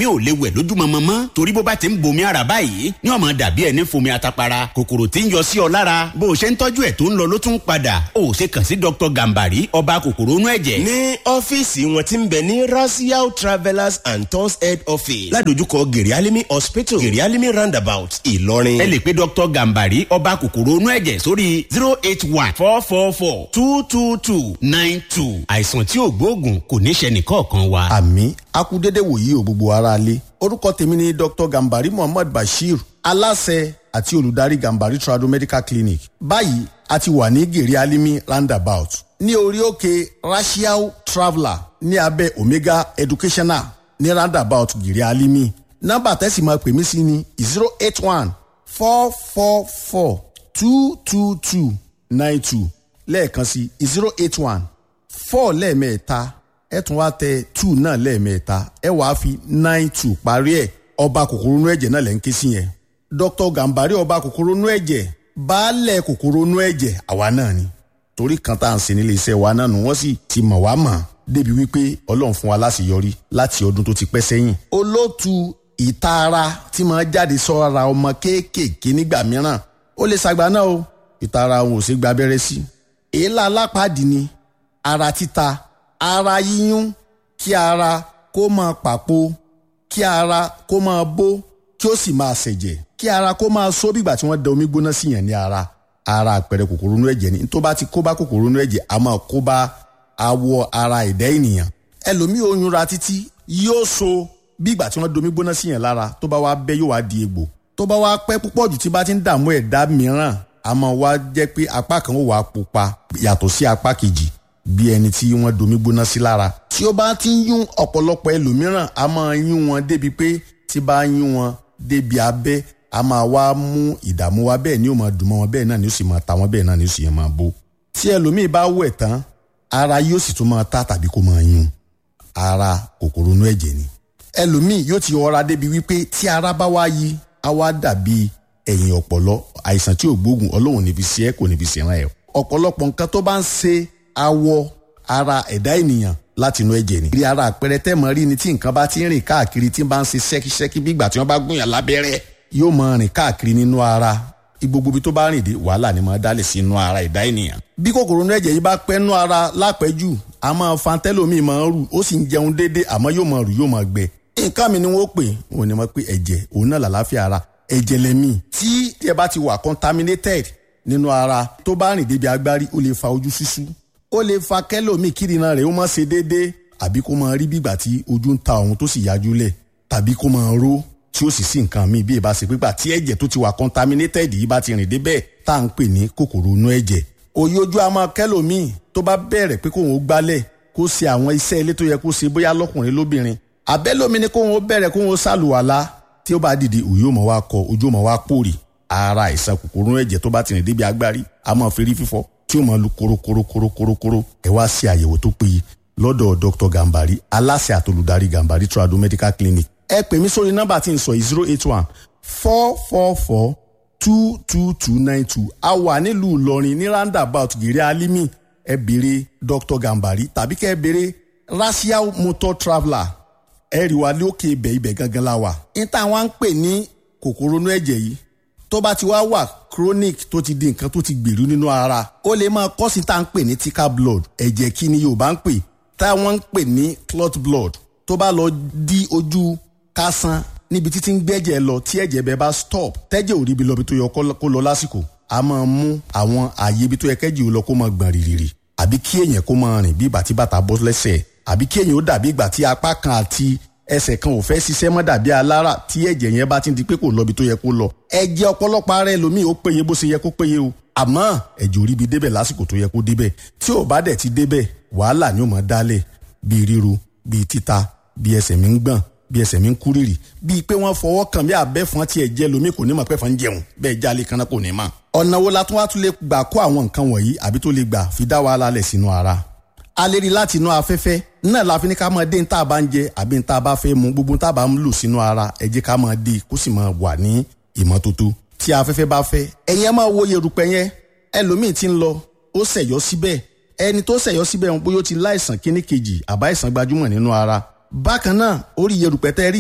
wẹ̀ lójúmọmọ mọ́ torí bó bá ti ń bomi ara báyìí ní ọmọ dàbí ẹni fomi atapara kòkòrò tí ń yọ sí ọ lára bó o ṣe ń tọ́jú ẹ̀ tó ń lọ ló tún padà ó ṣe kàn sí dr gambari ọba kòkòrò inú ẹ̀jẹ̀. ní ọ́fíìsì wọn ti ń bẹ ní rasiao travellers and tours head office ládojúkọ gerialimi hospital gerialimi roundabout ìlọrin. ẹ lè pe dr gambari ọba kòkòrò inú ẹ̀jẹ̀ sórí zero eight one four four four two two two nine two àìsàn tí ò gbóògùn kò ní ṣe nìkọ̀ọ̀kan wa. àmì akudede wòye ò gbogbo ara lé orúkọ tèmi ni dr gambari muhammad bashir aláṣẹ àti olùdarí gambari trado medical clinic báyìí a ti wà ní gèrè alimi roundabout ní orí òkè racial traveller ní abẹ́ omega educational ní roundabout gèrè alimi nọ́mbà tẹ́sí máa pè mí sí ni zero eight one four four four two two two nine two lẹ́ẹ̀kan sí zero eight one four lẹ́ẹ̀mẹ́ta ẹ tún wá tẹ two náà lẹ́ẹ̀mẹ́ta ẹ wàá fi nine two parí ẹ̀ ọba kòkòrò inú ẹ̀jẹ̀ náà lẹ́ ń ké sí yẹn dr gambari ọba kòkòrò inú ẹ̀jẹ̀ baálẹ̀ kòkòrò inú ẹ̀jẹ̀ àwa náà ni torí kan tá à ń ṣe nílé iṣẹ́ wa náà nù wọ́n sì ti mọ̀ wá mọ̀ débi wípé ọlọ́run fún wa láṣeyọrí láti ọdún tó ti pẹ́ sẹ́yìn. olóòtú ìtaara tí máa jáde sọ́ra ọmọ kéékèèké nígbà mìíràn ó lè ṣàgbá náà o ìtaara òun ò ṣe gba abẹ́rẹ́ sí. èélá alápàdé ni ara títa ara yíyún kí ara kó máa pàpò kí ara kó máa bó kí ó sì máa ṣẹ̀jẹ̀ kí ara kó máa só bígbà tí wọ́n da omi gbóná sí yẹn ní ara ara àpẹẹrẹ kòkòrò inú ẹ̀jẹ̀ ni tó bá ti kó bá kòkòrò inú ẹ̀jẹ̀ a máa kó bá awọ ara ẹ̀dá ènìyàn ẹlòmíì oyún ra títí yóò so bígbà tí wọ́n da omi gbóná sí yẹn lára tó bá wá bẹ́ yóò wá di egbò tó bá wá pẹ́ púpọ̀ jù tí bá ti ń dààmú ẹ̀dá mìíràn a máa wá jẹ́ pé apá kan ó wà á pupa yàtọ̀ sí apá kejì bí ẹni tí wọ́n domi gbóná sí lára. tí ó bá ti ń yún ọ̀pọ̀lọpọ̀ ẹlòmíràn a máa yún wọn débi pé tí bá yún wọn débi abẹ́ a máa wá mú ìdààmú wa bẹ́ẹ̀ ni ó máa dùn mọ́ wọn bẹ́ẹ̀ náà ni ó sì máa ta wọn bẹ́ẹ̀ náà ni ó sì máa bó. tí ẹlòmíì bá wẹ̀ tán ara yóò sì tún máa ta tàbí kó máa yún ara kòkòrò inú ẹ̀jẹ̀ ni. ẹlòmíì yóò ti ọra débi wípé tí ara bá wá yí á wá dàbí ẹ̀yìn ọ̀pọ̀lọ àìsàn tí ò gbóògùn ọlọ́run ní fi ṣe é kò ní fi ṣe ràn ẹ́ ọ̀pọ̀lọpọ̀ nǹkan tó bá ń ṣe awọ ara ẹ̀dá ènìyàn láti inú ẹ̀jẹ̀ ni. rí ara àpẹẹrẹ tẹ́mọ̀ rí ni tí nǹkan bá ti ń rìn káàkiri tí ń bá ń ṣe ṣẹ́kíṣẹ́kí bí ìgbà tí wọ́n bá gúnyàn lábẹ́rẹ́ yóò máa rìn káàkiri nínú ara gbogbo ibi tó bá rìn dé wàhálà ni máa dálẹ̀ sí inú ara ẹ̀dá ènìyàn. bí kòkòrò inú ẹ̀jẹ̀ yìí bá pẹ́ nú ara lápẹ́jù a máa fa tẹ́lómìn máa ń rù ó sì ń jẹun déédéé àmọ́ yóò máa rù yóò máa gbẹ. nǹkan mi ni wọ́n pè wọ́n ní wọ́n pé ẹ̀jẹ̀ òun náà làlàáfíà ara ẹ̀jẹ̀ lẹ́mí tí ẹ bá ti wà contaminated nínú ara tó bá rìn débi agbárí ó lè fa ojú ṣíṣú ó lè fa kẹ́lòmíì kírìnà rẹ̀ ó máa ṣe déédéé àbí kó máa rí bígbà tí ojú ń ta òun tó sì yájú lẹ̀ tàbí kó máa ró tí ó sì sí nǹkan míì bí ìbá ṣe pípa tí ẹ̀jẹ̀ tó ti wà contaminated yìí bá ti rìn débẹ̀ tá à ń pè ní kòkòrò inú ẹ̀jẹ̀ òye ojú a máa kẹ́lòmíì tó bá bẹ̀rẹ̀ pé kóun ó gbálẹ̀ kó ṣe àwọn iṣẹ́ ilé tó yẹ kó ṣe bóyá lọ́kùnrin lóbìnrin àbẹ́lómi ni kóun ó bẹ̀rẹ̀ kóun ó ṣàlùwàlá tí ó bá dìde òye ò mọ̀ wá kọ ojú ò mọ̀ wá pòrì ara àìsàn kòkòrò ẹ̀jẹ̀ tó bá ti rìn débi agbárí a máa fi rí fífọ́ tí ó máa lu korokorokorokorokoro ẹ wá sí àyẹ̀wò tó péye lọ́dọ̀ dr gambari aláṣẹ àtolùdarí gambari trado medical clinic ẹ pè mí sórí nọ́mbà tí n sọ yìí zero eight one four four four two two two nine two a wà nílùú ìlọrin ní roundabout gèrè alimi ẹ béèrè dr gambari tàbí kẹ́ ẹ béèrè racial motor traveller ẹ rí wa lókè ibẹ̀ ibẹ̀ gangan la wà. ní táwọn ń pè ní kòkòrò inú ẹ̀jẹ̀ yìí tó bá ti wá wà chronic tó ti di nǹkan tó ti gbèrú nínú ara ó lè máa kọ́ sí tá à ń pè ní thicker blood ẹ̀jẹ̀ kí ni yorùbá ń pè táwọn ń pè ní clot blood tó bá lọ di ojú kásán níbi títí ń gbẹ́jẹ̀ lọ tí ẹ̀jẹ̀ bẹ́ẹ̀ bá stop tẹ́jẹ̀ ò rí ibi lọ bí tó yẹ kó lọ lásìkò a máa mú àwọn ààyè ibi tó yẹ kẹ́jì ó lọ kó máa gbọ̀n rìrìrì àbí kí èèyàn kó máa rìn bí ìgbà tí bàtà bọ́ lẹ́sẹ̀ àbí kí èèyàn ó dàbí ìgbà tí apá kan àti ẹsẹ̀ kan ò fẹ́ ṣiṣẹ́ mọ́ dàbí alára tí ẹ̀jẹ̀ yẹn bá ti di pé kò lọ ibi tó yẹ kó lọ ẹ̀jẹ̀ ọ̀pọ̀lọpọ̀ ara ẹlòmíì ó péye bó ṣe yẹ kó péye o àmọ́ ẹ̀jẹ̀ ò rí ibi débẹ̀ lásìkò tó yẹ kó débẹ̀ tí ò bá dẹ̀ ti débẹ̀ wàhálà ni ó máa dálẹ̀ bíi ríru bíi títa bíi ẹsẹ̀ mi ń gbọ̀n bí ẹsẹ̀ mi ń kú rírì bíi pé wọ́n fọwọ́ kàn bí abẹ́fọn tiẹ̀ jẹ́ lomi kò ní mọ̀ pé fọ́n ń jẹun bẹ́ẹ̀ jálè kan náà kò ní mọ̀. ọ̀nà wo la tún wá tún lè gbà kó àwọn nǹkan wọ̀nyí àbí tó lè gbà fi dá wàhálà lẹ̀ sínú ara. a lè rí láti inú afẹ́fẹ́ náà la fi ní ká máa dé ní tá a bá ń jẹ àbí ní tá a bá fẹ́ mu gbogbo tá a bá ń lò sínú ara ẹ jẹ́ ká máa dé kó sì máa wà ní ìmọ́tótó. tí afẹ́fẹ́ bá fẹ́ ẹ̀yin ẹ máa wo yerùpẹ̀ yẹn ẹlòmíì ti ń lọ ó ṣẹ̀yọ́ síbẹ̀ ẹni tó ṣẹ̀yọ́ síbẹ̀ wọn bóyá ó ti láìsàn kíní kejì àbá ìsàn gbajúmọ̀ nínú ara bákan náà orí yerùpẹ̀ tẹ́ rí yẹn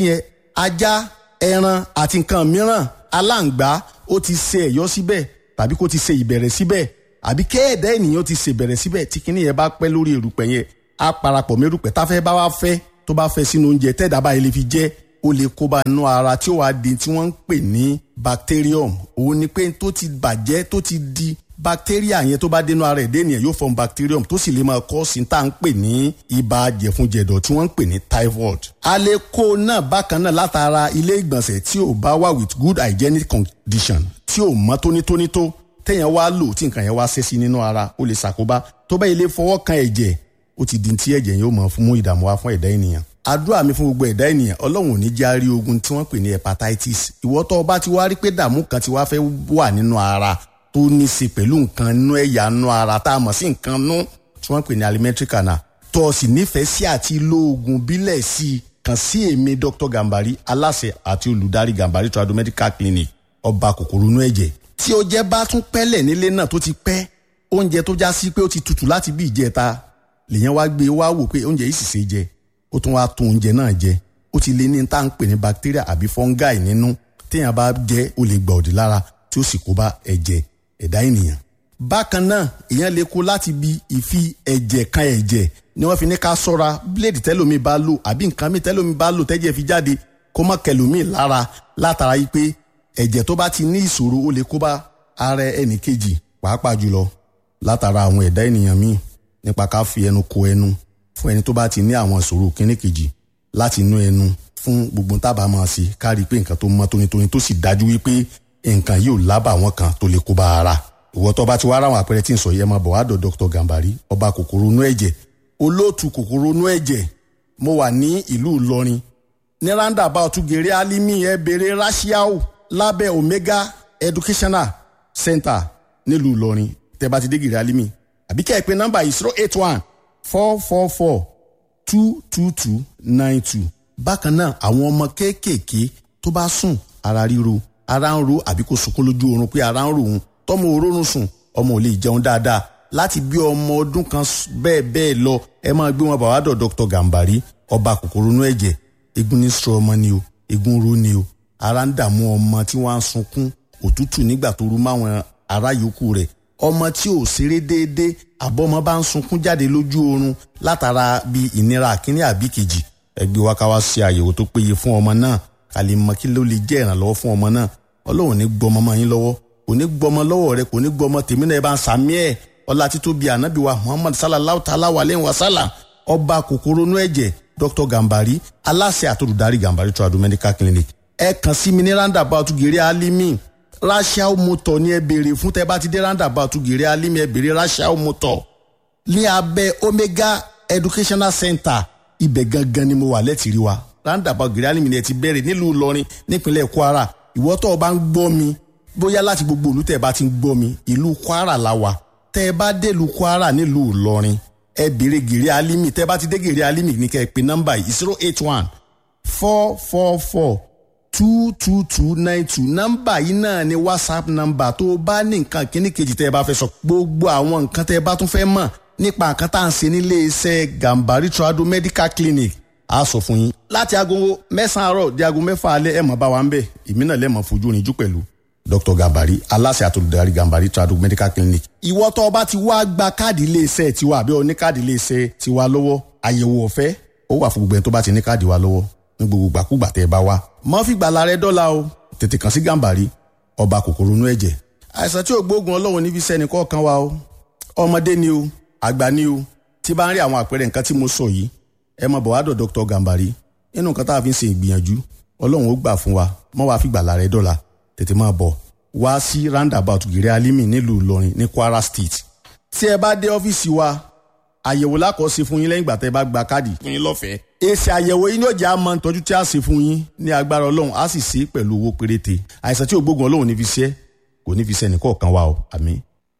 ajá ẹran àti nǹkan mìíràn aláǹgbá ó ti ṣe ẹ̀yọ́ síbẹ̀ tàbí kó ti ṣe ìbẹ̀rẹ̀ síbẹ̀ àbí kéèdá ènìyàn ti ṣe ìbẹ̀rẹ̀ síbẹ̀ tí kinní yẹn bá pẹ́ lórí erùpẹ̀ yẹn á parapọ̀ mẹ́rùpẹ̀ táfẹ́ bá wá fẹ́ tó bá fẹ́ sínú oúnjẹ tẹ́ẹ̀dá báyìí lè fi jẹ́ ó lè kó bá inú ara tí ó wàá di tí wọ́n ń pè ní bacterium òun ni pé tó ti bàjẹ́ tó ti di bacteria yẹn tó bá dénú ara ẹ̀dẹ́ ènìyàn yóò form bacterium tó sì lè máa kọ́ sí tá à ń pè ní ibà jẹ̀funjẹ̀dọ̀ tí wọ́n ń pè ní typhoid. a lè kó náà bákan náà látara ilé ìgbọ̀nsẹ̀ tí ò bá wà with good hygienic condition tí ò mọ́ tónítóní tó téèyàn wá lò tí nǹkan yẹn wá ṣẹ́ sí nínú ara ó lè ṣàkóbá tó bá ilé fọwọ́ kan ẹ̀jẹ̀ ó ti di tí ẹ̀jẹ̀ yóò mọ̀ fún mú ìdààmú wá fún ẹ̀dá ènìyàn àdúrà mi fún gbogbo ẹ̀dá ènìyàn ọlọ́run ò ní já rí ogun tí wọ́n pè ní hepatitis ìwọ tó o bá ti wá rí pé dààmú kan ti wá fẹ́ wà nínú ara tó ní í ṣe pẹ̀lú nǹkan nú ẹ̀yà nú ara tá a mọ̀ sí nǹkan nú tí wọ́n pè ní alimentary canal tó o sì nífẹ̀ẹ́ sí àti lo oògùn bílẹ̀ sí i kàn sí èmi dr gambari aláṣẹ àti olùdarí gambari trado medical clinic ọba kòkòrò inú ẹ̀jẹ̀ tí o jẹ́ bá tún pẹ́lẹ̀ nílé náà tó ti pẹ́ oúnjẹ tó já sí pé ó ti tutù láti bí ìjẹta lèyàn wá gbé wá wò pé oúnjẹ yìí sì ṣe jẹ ó tún wá tún oúnjẹ náà jẹ ó ti lé ní tá à ń pè ní bacteria àbí fungi nínú téèyàn bá jẹ ó lè gbà òdì lára tí ó sì kó bá ẹ̀jẹ̀ ẹ̀dá ènìyàn. bákan náà èèyàn lè kó láti bi ìfi ẹ̀jẹ̀ kan ẹ̀jẹ̀ ni wọ́n fi ní ká sọ́ra bíléèdì tẹ́lómi bá lò àbí nǹkan mi tẹ́lómi bá lò tẹ́jẹ̀ fi jáde kó mọ́ kẹlòmíì lára látara yìí pé ẹ̀jẹ̀ tó bá ti ní ìṣòro ó lè kó bá ara ẹnì kejì pàápàá jùlọ látara àwọn ẹ̀dá ènìyàn míì nípa ká fi ẹnu ko ẹnu fún ẹni tó bá ti ní àwọn ìṣòro kíní kejì láti inú ẹnu fún gbogbo tábà máa ṣe ká rí i pé nǹkan tó mọ́ tónítóní tó sì dájú wípé nǹkan yìí ò lábà wọn kan tó lè kó bá ara. ìwọ tó bá ti wá ráwọn àpẹẹrẹ tí ń sọ yẹn máa bọ̀ wá dọ̀ dr gambari ọba kòkòrò inú ẹ̀jẹ̀ olóòtú kòkòrò inú ẹ̀jẹ̀ mo wà ní ìlú ìlọrin ní roundabout gèrè alimi ẹ bèrè rashiao lábẹ́ omega educational center nílùú ìlọrin tẹ́ bá ti dé gèrè alimi àbí kẹ́ ẹ pé nọ́mbà yìí zero eight one four four four two two two nine two. bákan náà àwọn ọmọ kéékèèké tó bá sùn ara ríro ara ń ro àbí kò sunkún lójú oorun pé ara ń ro òun tọmọ òórùn sùn ọmọ ò lè jẹun dáadáa láti bí ọmọ ọdún kan bẹ́ẹ̀ bẹ́ẹ̀ lọ ẹ máa gbé wọn bá wàá dọ̀ dr gambari ọba kòkòrò inú ẹ̀jẹ̀ egun ní sọ ọmọ ni o egun ro ni o ara ń dààmú ọmọ tí wọ́n á sunkún òtútù nígbà tó rú máwọn ará yòókù rẹ̀ ọmọ tí ò ṣeré déédéé àbọ̀mọ bá ń sunkún jáde lójú oorun látara bí ìnira àkíní àbí kejì ẹgbẹ́ wa ká wá ṣe àyẹ̀wò tó péye fún ọmọ náà ká lè mọ kí ló lè jẹ́ ìrànlọ́wọ́ fún ọmọ náà ọlọ́run ní gbọmọ mọ́ yín lọ́wọ́ kò ní gbọmọ lọ́wọ́ rẹ kò ní gbọmọ tèmi náà ẹ bá ń sàmí ẹ̀ ọlá títún bíi ànábì wa muhammad sallallahu ta'ala wa lẹ́yìn wa sálà ọba kòkòrò inú ẹ̀jẹ̀ dr gambari aláṣẹ àtòlùdarí gambari tradu medical clinic ẹ kàn sí mi ní roundabout gèrè alimi rachel motor ni ẹ béèrè fún tẹ bá ti dé roundabout gèrè alimi ẹ béèrè rachel motor ní abẹ́ omega educational center ibẹ̀ gangan ni mo wà lẹ́tìrí wa roundabout gèrè alimi ni ẹ ti bẹ̀rẹ̀ nílùú ìlọrin nípínlẹ̀ kwara ìwọ tó o bá ń gbọ́ mi bóyá láti gbogbo ìlú tẹ́ ẹ bá ti ń gbọ́ mi ìlú kwara la wà tẹ́ ẹ bá dé ìlú kwara nílùú ìlọrin ẹ béèrè gèrè alimi tẹ́ ẹ bá ti dé gèrè alimi ní kẹ́ ẹ pè nọ́mbà yìí zero eight one four four four two two two nine two nọ́mbà yìí náà ni whatsapp nọ́mbà tó o bá ní nǹkan kíní kejì tẹ́ ẹ bá fẹ́ sọ gbogbo àwọn nǹkan tẹ́ ẹ bá tún fẹ́ mọ̀ nípa nǹkan tá à ń ṣe nílé iṣẹ́ gambari trado medical clinic a sọ fún yín láti aago mẹ́sàn-án àárọ̀ di aago mẹ́fà alẹ́ ẹ̀ mọ̀ bá wa ń bẹ̀ èmi náà lẹ́mọ̀ fojú rinjú pẹ̀lú dr gambari aláṣẹ àtolùdarí gambari trado medical clinic. ìwọ tó o bá ti wá gba káàdì iléeṣẹ́ tiwa àbí o ní káàdì iléeṣẹ́ tiwa lọ́wọ́ àyẹ̀wò ọ̀fẹ́ ó wà fún gbogbo ẹni tó bá ti ní káàdì wa lọ́wọ́ ní gbogbo gbàkúgbà tẹ́ ẹ bá wá. mọ́ fi gbàlà rẹ dọ́là o tètè kàn sí gambari ọba kòkòrò inú ẹ̀jẹ̀. àìsàn tí ò gbóògùn ọlọ́run níbi sẹ́ni kọ̀ọ̀kan wa o ọmọdé ni o àgbà ni o tí bá ń rí àwọn àpẹẹrẹ nǹkan tí mo sọ yìí ẹ mọ bọ̀ wá dọ̀ dr gambari nínú nǹkan tá a fi ń ṣe ìgbìyànjú ọlọ́run ó gbà fún wa mọ́ wàá fi gbàlà rẹ dọ́là tètè máa bọ̀ wá sí roundabout gèrè alimi nílùú ìlọrin ní kwara state tí ẹ bá dé ọ́fíìsì wa àyẹ̀wò lákọ̀ọ́sí fún yín lẹ́yìn ìgbà tẹ́ ẹ bá gba káàdì fún yín lọ́fẹ̀ẹ́. èsì àyẹ̀wò yín yóò jẹ́ àmọ́ ìtọ́jú tí a ṣe fún yín ní agbára ọlọ́run á sì ṣe é pẹ̀lú owó péréte àìsàn tí ògbógun ọlọ́run ní fi ṣe kò ní fi ṣe ẹnìkọ̀ọ̀kan wa o àmín.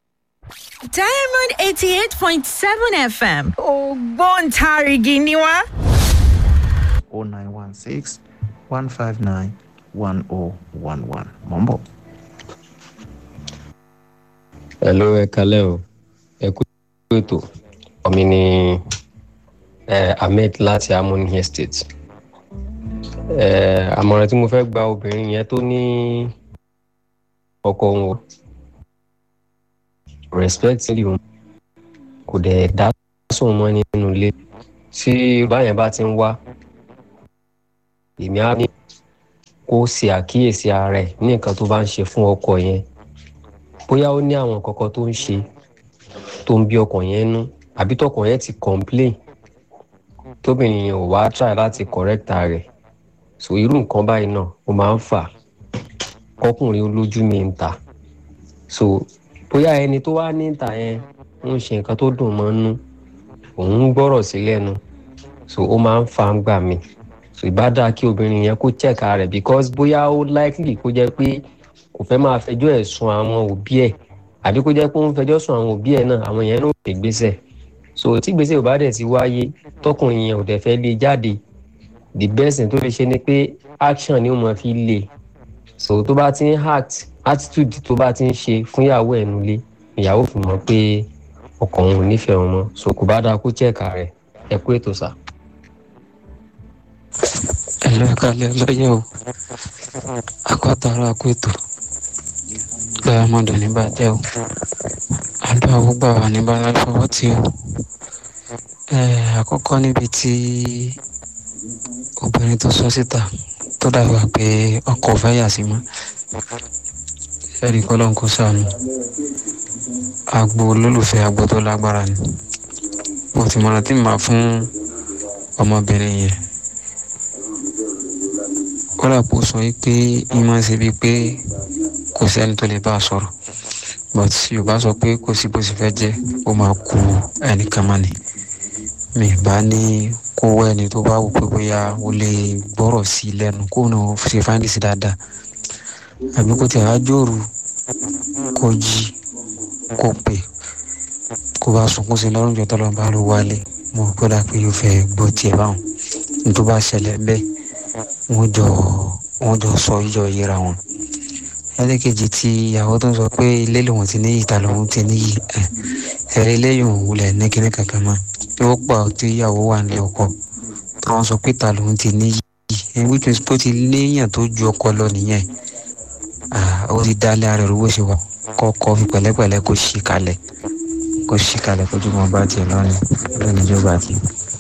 diamond eighty eight point seven fm ògbóǹtarìgì ni wá. o nine one six one five nine one oh one one mọ̀ ń bọ̀. hello ẹ kalẹ́ o ẹ kú ètò ọ̀mí ni eh, ahmed láti harmony estate Eh, àmọ̀ràn tí mo fẹ́ gba obìnrin yẹn tó ní ọkọ òun o respect lè òun kò dẹ̀ dá sóun mọ́ nínú ilé tí yorùbá yẹn bá ti ń wá èmi á ní kó ṣe àkíyèsí ara ẹ̀ ní nǹkan tó bá ń ṣe fún ọkọ yẹn bóyá ó ní àwọn nǹkan kan tó ń ṣe tó ń bí ọkọ yẹn nú àbí tọkọ yẹn ti complain tóbìnrin yẹn ò wá try láti correct ara rẹ̀ so irú nǹkan báyìí náà ó máa ń fà kọkùnrin olójú mi ń ta so bóyá ẹni tó wá ní ìta yẹn ń ṣe nǹkan tó dùn mọ́ nú òun ń gbọ́rọ̀ sí lẹ́nu so ó máa ń fa ń gbà mí so ìbá dáa kí obìnrin yẹn kó check ara rẹ̀ because bóyá ó likely kó jẹ́ pé kò fẹ́ máa fẹjọ́ ẹ̀ sun àwọn òbí ẹ̀ àbí kó jẹ́ pé ó ń fẹjọ́ sun àwọn òbí ẹ̀ náà àwọn yẹn ló lè gbéṣẹ̀ so tí gbèsè ò bá dẹ̀ ti wáyé tọkùnrin yẹn ò dẹ̀ fẹ́ lé jáde the best thing tó lè ṣe ni pé action ni ó máa fi lé so tó bá ti ń act attitude tó bá ti ń ṣe fún ìyàwó ẹ̀ nulẹ̀ ìyàwó fi mọ̀ pé ọkọ òun ò nífẹ̀ẹ́ òun mọ́ so kò bá dáa kó check ara rẹ̀ ẹ kú ètò sá. ẹlẹ́ kalẹ̀ lọ́yẹ̀ o akọ́tàrà kú ètò lọ́yà mọ́dọ̀ ní bàjẹ́ o àdúrà gbogbo àwọn níbàlá fọwọ́ tí o àkọ́kọ́ níbi tí obìnrin tó sọ síta tó dàgbà pé ọkọ̀ fẹ́ yà sí mọ́ ẹ̀rí kọ́lọ́n kó sànù agbo olólùfẹ́ agbo tó lágbára ni mo ti mọ̀ràn tí màá fún ọmọbìnrin yẹn kódà kó sọ yìí pé ìmọ̀ ṣe bíi pé kò sẹ́ni tó lè bá a sọ̀rọ̀ but yorùbá sọ pé kò sí bó ṣe fẹ́ jẹ́ ó máa ku ẹnìkan mọ́ ni mi bá ní kó wá ẹni tó bá wù pé bóyá o lè gbọ́rọ̀ sí i lẹ́nu kó náà ṣe fáńdì sí dáadáa àbí kó tẹ̀ wá jòrò kó jí kó pè kó bá sunkún sí lọ́rùn jọ tọ́lọ́ bá ló wálé mo gbọ́dọ̀ pé yóò fẹ́ gbọ́ tiẹ̀ báwọn ní tó bá ṣẹlẹ̀ bẹ́ẹ̀ wọ́n jọ wọ́n jọ sọ ìjọ yíra wọn ẹlẹ́kejì tí ìyàwó tó ń sọ pé ilé lòun ti níyì ta lòun ti níyì ẹ̀rí lẹ́yìn òun wulẹ̀ ní kíní kankan mọ́ tí ó pọ̀ tí ìyàwó wà nílé ọkọ tí wọ́n sọ pé ta lòun ti níyì ẹ̀ which means tó ti léèyàn tó ju ọkọ lọ nìyẹn ó ti dálé ara rẹ̀ owó ṣe wà kọ́kọ́ fi pẹ̀lẹ́pẹ̀lẹ́ kó ṣì kalẹ̀ kó ṣì kalẹ̀ kó jùmọ̀ bá tiẹ̀ lọ́nà lónìí ìjọba àti.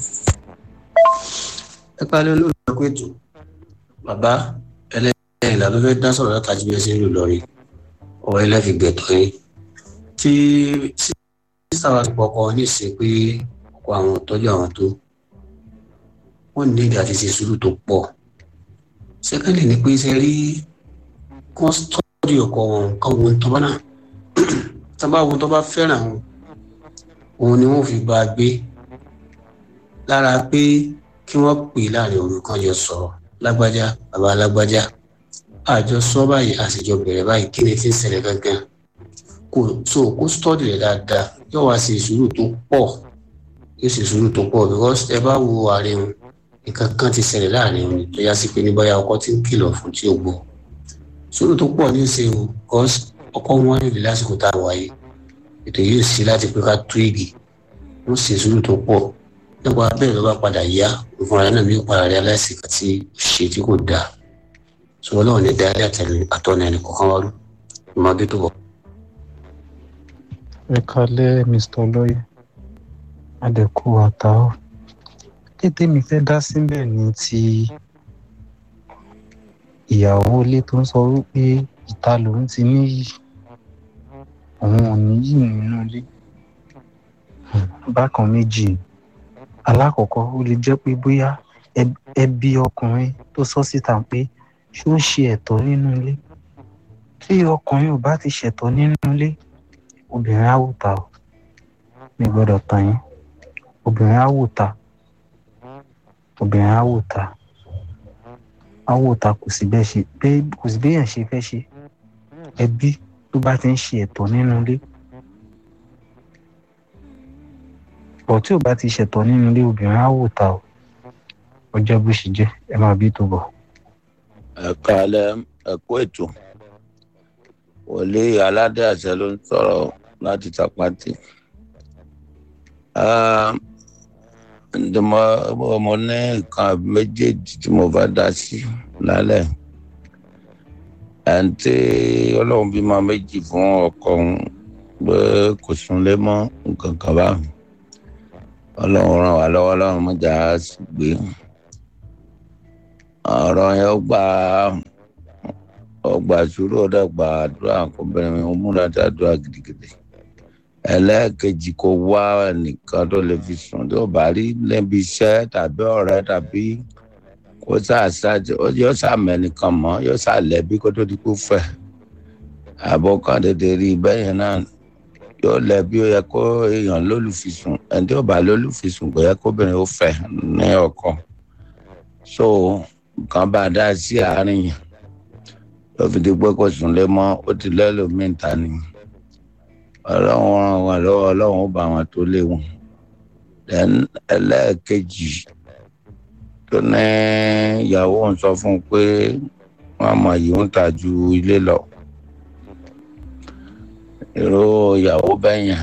ẹ parí olóògbé pé ètò bàbá ẹlẹ́yìn ìlànà fẹ́ dá sọ̀rọ̀ látàjú bí ẹ ṣe ń lò lọ́rí ọ̀rọ̀ ilẹ̀ fi gbẹ̀tọ̀ yín tí sísá wa ti pọkọ ní ìsìn pé ọkọ àwọn tọ́jú àwọn tó wọ́n ní ìdí àti ṣe sùúrù tó pọ̀ sẹ́kẹ́ndì ni pé ṣe rí kọ́ńtọ́ọ̀dì ọkọ wọn kan wọn tó bá náà tó bá wọn tó bá fẹ́ràn wọn òun ni wọ́n fi bá a gbé lára pé kí wọ́n pè láàrin òru kan jọ sọ̀rọ̀ lágbájá bàbá lágbájá àjọ sọ báyìí àṣejọ bẹ̀rẹ̀ báyìí kí ni ti ń ṣẹlẹ̀ gangan kò so kó stọ́ọ̀dì rẹ̀ dáadáa yóò wá ṣe sùúrù tó pọ̀ yóò ṣe sùúrù tó pọ̀ because ẹ bá wo àárín wọn nǹkan kan ti ṣẹlẹ̀ láàrin wọn tó yá sí pé ní báyà ọkọ ti ń kìlọ̀ fún tí ó gbọ́ sùúrù tó pọ̀ ní ṣe o because ọkọ wọn nílò lásìkò tá a wáyé ètò yóò sí láti pé ká tú igi wọ́n ṣe sùúrù tó pọ̀ nípa bẹ́ẹ̀ ló bá padà yá ìfúnra náà bí ó padà rí aláìsíkà tí ṣe tí kò dáa sọ̀rọ̀ náà ní dáadé àtẹ̀lé àtọ́nà ẹnì kọ̀ọ̀kan wá rú ìmọ̀ bí tó bọ̀. ẹ kalẹ́ mr olóyè adẹ́kù àtàwọn kété mi fẹ́ dá síbẹ̀ ní ti ìyàwó ilé tó ń sọ wípé ìta lòun ti níyì òun ò níyì nínú ilé bákan méjì alákọ̀ọ́kọ́ ó lè jẹ́ pé bóyá ẹbí ọkùnrin tó sọ síta pé ṣé ó ṣe ẹ̀tọ́ nínú ilé tí ọkùnrin ò bá ti ṣẹ̀tọ́ nínú ilé obìnrin á wò ta o mi gbọ́dọ̀ tàn yín obìnrin á wò ta obìnrin á wò ta á wò ta kò sí bẹ́ẹ̀ ṣe kò sí bẹ́ẹ̀ ṣe fẹ́ ṣe ẹbí tó bá ti ń ṣe ẹ̀tọ́ nínú ilé bọ̀ tí ò bá ti ṣẹ̀tọ́ nínú ilé obìnrin á wò ta o ọjọ́ bó ṣe jẹ́ ẹ máa bí tó bọ̀. ẹ̀ka alẹ́ ẹ̀kú ètò wòlé aládé àṣẹ ló ń sọ̀rọ̀ láti tàpátì. ǹdọ́mọ mo ní nǹkan méjèèjì tí mo bá dá sí lálẹ́ àǹtí ọlọ́run bímọ méjì fún ọkọ òun pé kò súnlé mọ́ nǹkan kan bá ọlọ́run ràn wá lọ́wọ́ ọlọ́run mọ́jà á sì gbé ọ̀rọ̀ yẹn ó gbà ọgbà sùúrù ọ̀dà gbà àdúrà kọ́bẹ̀rẹ̀ mi ó múra sí àdúrà gidigidi ẹlẹ́ẹ̀kejì kò wá nìkan tó lè fi sùn tó bá rí lẹ́bi iṣẹ́ tàbí ọ̀rẹ́ tàbí kó sàṣàjẹ yóò sàmẹ́nìkan mọ́ yóò sàlẹ́bí kó tó di kó fẹ́ àbọ̀ kan tètè rí bẹ́ẹ̀ yẹn náà yóò lẹ́bí ó yẹ kó èèyàn lólùfisùn ẹni tí ó bá lólùfisùn kò yẹ kóbìnrin ó fẹ́ ní ọkọ so nǹkan bá dá sí àárín yẹn ló fi di pé kò sùn lé mọ́ ó ti lẹ́lòmíì ta ni ọlọ́run ràn wọ́n lọ́wọ́ ọlọ́run ó bá wọn tó lé wọn then ẹlẹ́ẹ̀kejì tó ní ìyàwó ń sọ fún un pé wọn mọ yìí ń ta ju ilé lọ èrò ìyàwó bẹ́yẹn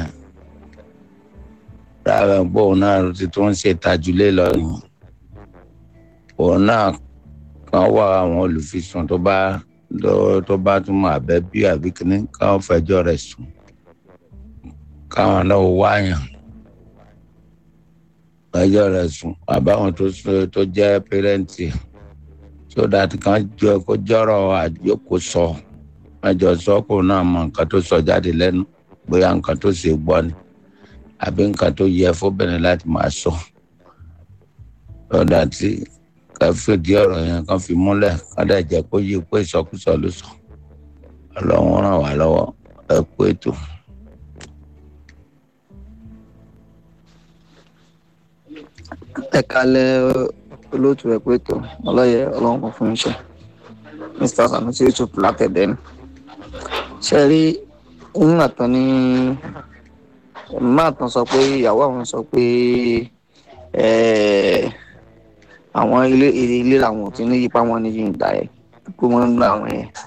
rárá gbóhùn náà ti tó ń ṣe tajulé lọ ni òun náà kan wá àwọn olùfisùn tó bá tó bá tún mọ àbẹ bí àbí kìíní káwọn fẹjọ́ rẹ̀ sùn káwọn náà wáyàn fẹjọ́ rẹ̀ sùn àbáwọn tó tó jẹ́ pẹrẹntì so that kan jọ kó jọrọ àjókòó sọ ẹjọ sọ kó náà mọ nǹkan tó sọ jáde lẹ́nu bóyá nǹkan tó ṣe gbọ́ ni àbí nǹkan tó yẹ fóbìnrin láti máa sọ lọ́dà tí ká fìdí ọ̀rọ̀ yẹn kan fi múlẹ̀ ká dẹ̀ jẹ́ kó yí pé ìsọkúsọ ló sọ ọlọ́run ràn wá lọ́wọ́ ẹ kú ètò. ẹ kalẹ olóòtú ẹ pé tó ọlọyẹ ọlọrun kan fún iṣẹ mr sanusi yusuf látẹdẹ ni ṣe rí nígbà tán ní máa tán sọ pé ìyàwó àwọn sọ pé àwọn ilé ilé làwọn ò ti ní yípa wọn ní yìnyín ẹ pé wọn ń gba àwọn yẹn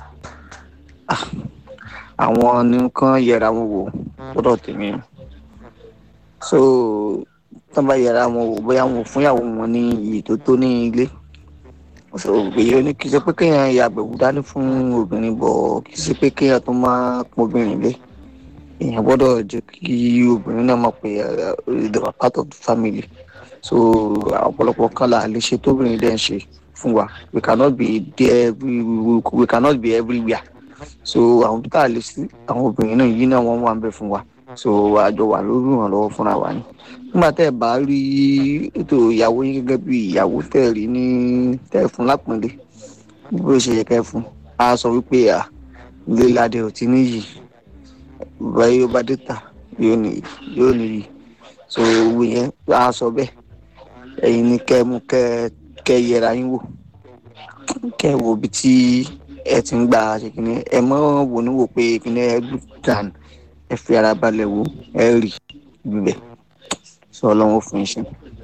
àwọn nìkan yẹra wọn wò gbọdọ tèmi so tán bá yẹra wọn wò bóyá wọn ò fún ìyàwó wọn ní iyì tó tó ní ilé so èyí ni kì í ṣe pé kéèyàn yàgbẹ̀wò dání fún obìnrin bọ̀ kì í ṣe pé kéèyàn tó máa pọn obìnrin lé èèyàn gbọ́dọ̀ jẹ́ kí obìnrin náà mọ̀ pé they were part of the family so ọ̀pọ̀lọpọ̀ kan là lè ṣe tóbìnrin dẹ̀ ń ṣe fún wa we cannot be there we, we, we cannot be everywhere so àwọn tó tà lè sí àwọn obìnrin náà yìí náà wọ́n wà ń bẹ̀ fún wa so àjọ wà lórí ìrànlọ́wọ́ fúnra wa ni nígbà tẹ́ ẹ bá rí ètò ìyàwó yín gẹ́gẹ́ bí ìyàwó tẹ́ ẹ rí ní tẹ́ ẹ fún lápọ̀nlé bó ṣe yẹ kẹ́ ẹ fún a sọ wípé à ilé ládé ò ti níyì báyìí ó bá dé tà yóò níyì yóò níyì so owó yẹn a sọ bẹ́ẹ̀ ẹ̀yin ni kẹ́ ẹ mú kẹ́ kẹ́ ẹ yẹra yín wò kẹ́ ẹ wo ibi tí ẹ ti ń gbà ṣe kìíní ẹ mọ́ wò ní wò pé kìíní ẹ gbù dàn ẹ fi ara balẹ̀ wò ẹ rí ibibẹ̀ sọ ọlọ́run fún iṣẹ́.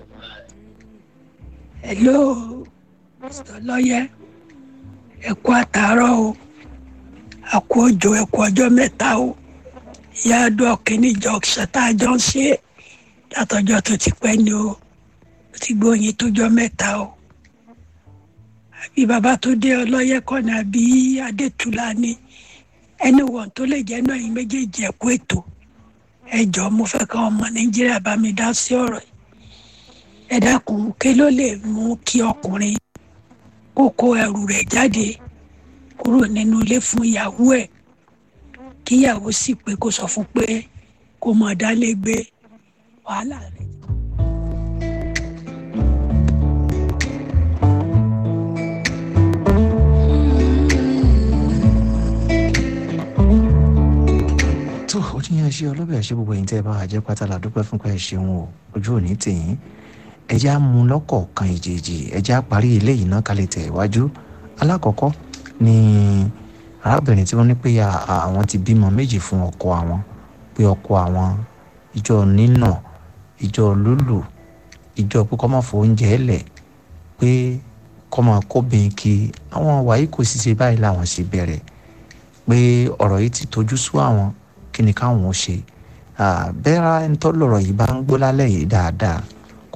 hello mr lọ́yẹ ẹ kú àtàárọ̀ o a kú òjò ẹ kú ọjọ́ mẹ́ta o ìyá àdó kìíní jọ ṣẹta jọ ń ṣe látọjọ́ tó ti pẹ́ ni o ó ti gbóyin tójọ́ mẹ́ta o àbí bàbá tó dé ọlọ́yẹ kọ́ni àbí adétúlá ni ẹni wọ̀n tó lè jẹ́ náà yín méjèèjì ẹ kú ètò ẹ jọ mo fẹ́ kọ́ ọmọ nàìjíríà bá mi dá sí ọ̀rọ̀ yìí ẹ dákun kí ló lè mú kí ọkùnrin kó kó ẹrù rẹ̀ jáde kúrò nínú ilé fún ìyàwó ẹ̀ kíyàwó sì pé kó sọ fún pé kó mọ̀ dálé gbé wàhálà rẹ̀. tó o ní yẹn ṣe ọlọ́bẹ̀ ṣe gbogbo ẹ̀yin tẹ́ ẹ bá wà jẹ́ pátá la dúpẹ́ fún pé ẹ ṣeun o ojú òní tèyín ẹjẹ́ á mú lọ́kọ̀ọ̀kan ìjèjì ẹjẹ́ á parí eléyìí náà ká lè tẹ̀ iwájú alákọ̀ọ́kọ́ ni arábìnrin tí wọ́n ní pé àwọn ti bímọ méjì fún ọkọ àwọn pé ọkọ àwọn ìjọ nínà ìjọ lúlù ìjọ pé kọ́ máa fọ oúnjẹ ẹ̀lẹ̀ pé kọ́ máa kóbìn kí àwọn wàyí kò sì ṣe báyìí làwọn ṣe bẹ̀rẹ̀ pé ọ̀rọ̀ yìí ti tojú sú àwọn kí ni káwọn ó ṣe bẹ́ẹ̀rẹ̀ ẹni tó lọ̀rọ̀ yìí bá ń gbó lálẹ́ yìí dáadáa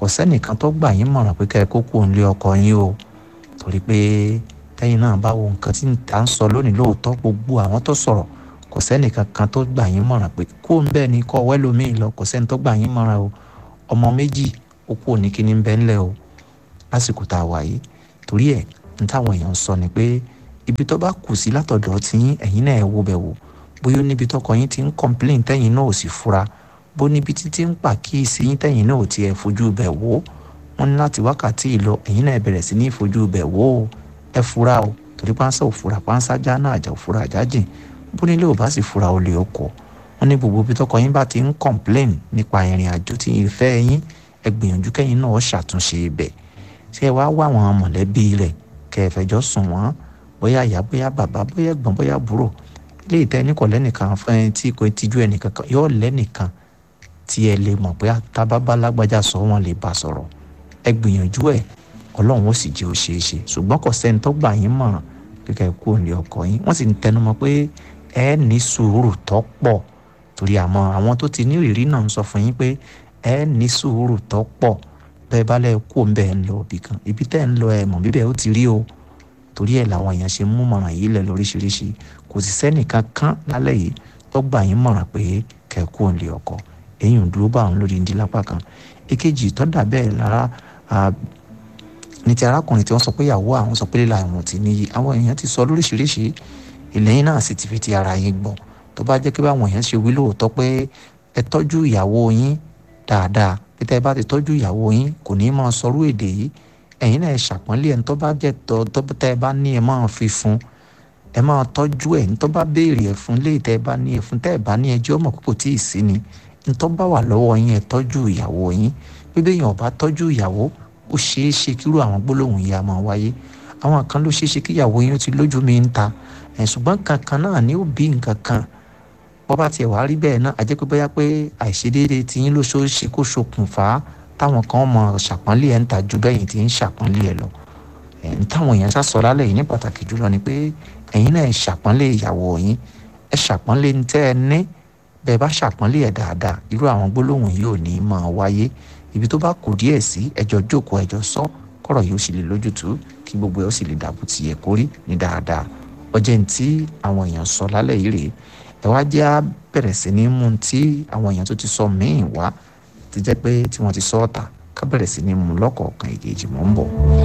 kò sẹ́nìkan tó gbà yín mọ̀ràn pé kẹ́ ẹ kó kú òǹlé ọkọ yín o torí pé tẹ́yìn náà bá wo nǹkan tí à ń sọ lónìí lóòótọ́ gbogbo àwọn tó sọ̀rọ̀ kò sẹ́nìkan kan tó gbà yín mọ̀ràn pé kó ń bẹ́ẹ̀ ni kọ́ wẹ́lómìn lọ kò sẹ́ni tó gbà yín mọ̀ràn o ọmọ méjì ó kú òní kíní ń bẹ́ ńlẹ̀ o lásìkò tá a wà yìí torí ẹ̀ ní táwọn èèyàn sọ ni pé ibi tó bá kù sí látọ̀dọ̀ tí yín ẹ̀yin náà ẹ̀ wo bẹ̀ wò bóyá ó níbi tọkọ yín ti ń complain tẹ́yìn náà ò sì fura bó níbi títí ń pàkíyèsí yín tẹ́yìn náà ò tiẹ̀ fojú bẹ̀ wò wọ́n ní láti wákàtí ìlọ ẹ̀yin náà bẹ̀rẹ̀ sí ní fojú bẹ̀ wò ó ẹ fura o torí pánsá ò fura pánsá já náà àjà ò fura àjà jìn bó nílé ò bá sì fura ó lè ọkọ̀ wọ́n ní gbogbo ibi tọkọ yín bá ti ń complain nípa ìrìn àjò tí ìfẹ́ yín ẹ gbìyànjú kẹ́yìn náà ṣàtúnṣe ibẹ̀ ṣé ẹ wá wá àwọn mọ̀lẹ́bí rẹ̀ kẹ́ ẹ fẹjọ́ sùn wọ́n bóyá ìyá bóyá bàbá bóyá ẹ̀gbọ́n bóyá àbúrò ilé ìtẹ́ ní kò lẹ́nìkan fún ẹni tí kò tijú ẹnìkan kan yóò lẹ́nìkan tí ẹ lè mọ̀ pé tábàbá lágbájá sọ wọn lè bá sọ̀rọ̀ ẹ gbìyànjú ẹ̀ ọlọ́run ó sì jẹ́ ó ṣeé ṣe ṣùgbọ́n kò sẹ́ni tó gbà yín mọ̀ràn kíkẹ́ kú òní ọkọ yín wọ́n sì ń tẹnumọ́ pé ẹ ní sùúrù tó pọ̀ torí àmọ́ àwọn tó ti ní ìrírí náà ń sọ fún yín pé ẹ ní sùúrù tó pọ̀ bẹ́ẹ̀ bá lẹ́ kú òun bẹ́ẹ̀ ń lọ ibì kan ibi tẹ́ ń lọ ẹ mọ̀ bíbẹ̀ ó ti rí o torí ẹ̀ làwọn èèyàn ṣe mú mọ̀ràn yìí lẹ̀ lóríṣiríṣi kò sì sẹ́nìkan kan lálẹ́ yìí tó gbà yín mọ̀ràn pé kẹ́kú òun lè ọkọ èyí ò dúró bá òun lórí ndí lápá kan èkejì tó dà bẹ́ẹ̀ lára ní ti arákùnrin tí wọ́n sọ pé ìyàwó àwọn sọ pé líla ìwọ̀n ti níyì àwọn èèyàn ti sọ lóríṣiríṣi ìlẹ́yìn náà sì ti fi ti ara yín gbọ́ tó bá jẹ́ pé báwọn èèyàn ṣe wí lóòótọ́ pé ẹ tọ́jú ìyàwó yín dáadáa pé tẹ́ ẹ bá ti tọ́jú ìyàwó yín kò ní máa sọrú èdè yìí ẹ̀yin náà ẹ ṣàpọ́nlé ẹ̀ ń tó bá jẹ́ tọ́ tó tẹ́ ẹ bá ní ẹ máa fi fún ẹ máa tọ́jú ẹ̀ ń tó bá béèrè ẹ̀ fún léè tẹ́ ẹ bá ní ẹ̀ fún tẹ́ ẹ bá ní ẹjọ́ mọ̀ kókò tí ì sí ni ń tó bá wà lọ́wọ́ yín ẹ tọ́jú ìyàwó yín bí bẹ́ẹ̀ yẹn ò bá tọ́jú ìyàwó ó ṣeé ṣe kírú àwọn gbólóhùn yìí á máa wáyé àwọn kan ló ṣeé ṣe kí ìyàwó yín ó ti lójú mi ń ta ẹ̀ ṣùgbọ́n kankan náà ni ó bí nǹkan kan bọ́ bá tiẹ̀ wá rí bẹ́ẹ̀ náà àjẹ́ pé bóyá pé àìṣedéédé tiyín ló ṣeé ṣe kó ṣokùnfà táwọn kan mọ ṣàpọ́nlé ẹ̀ ń ta ju bẹ́yìn tí ń ṣàpọ́nlé ẹ̀ lọ ẹ̀ ń táwọn èèyàn sá sọ lálẹ́ yìí ní pàtàkì jùlọ ni pé ẹ̀yin náà ẹ̀ ṣàpọ́nlé ìyàwó yín ẹ̀ ṣàpọ́nlé ní tẹ́ ẹ ní bẹ́ẹ̀ bá ṣàpọ́nlé ẹ̀ dáadáa irú àwọn gbólóhùn yìí ò ní máa wáyé ibi tó bá kù díẹ̀ sí ẹjọ́ jókòó ẹjọ́ sọ kọ́rọ̀ yìí ó sì lè lójútùú kí gbogbo ẹ̀ ó sì lè dàbò tì yẹ kórí ní dáadáa ọjọ́ ní tí àwọn èèyàn sọ lálẹ́ yìí rèé ẹ wá jẹ́ á bẹ̀rẹ̀ sí ní mú tí àwọn èèyàn tó ti sọ míì wá ti jẹ́ pé tí wọ́n ti sọ ọ̀tà ká bẹ̀rẹ̀ sí ní mú lọ́kọ̀ọ̀kan ìkejì mọ́ ń bọ̀.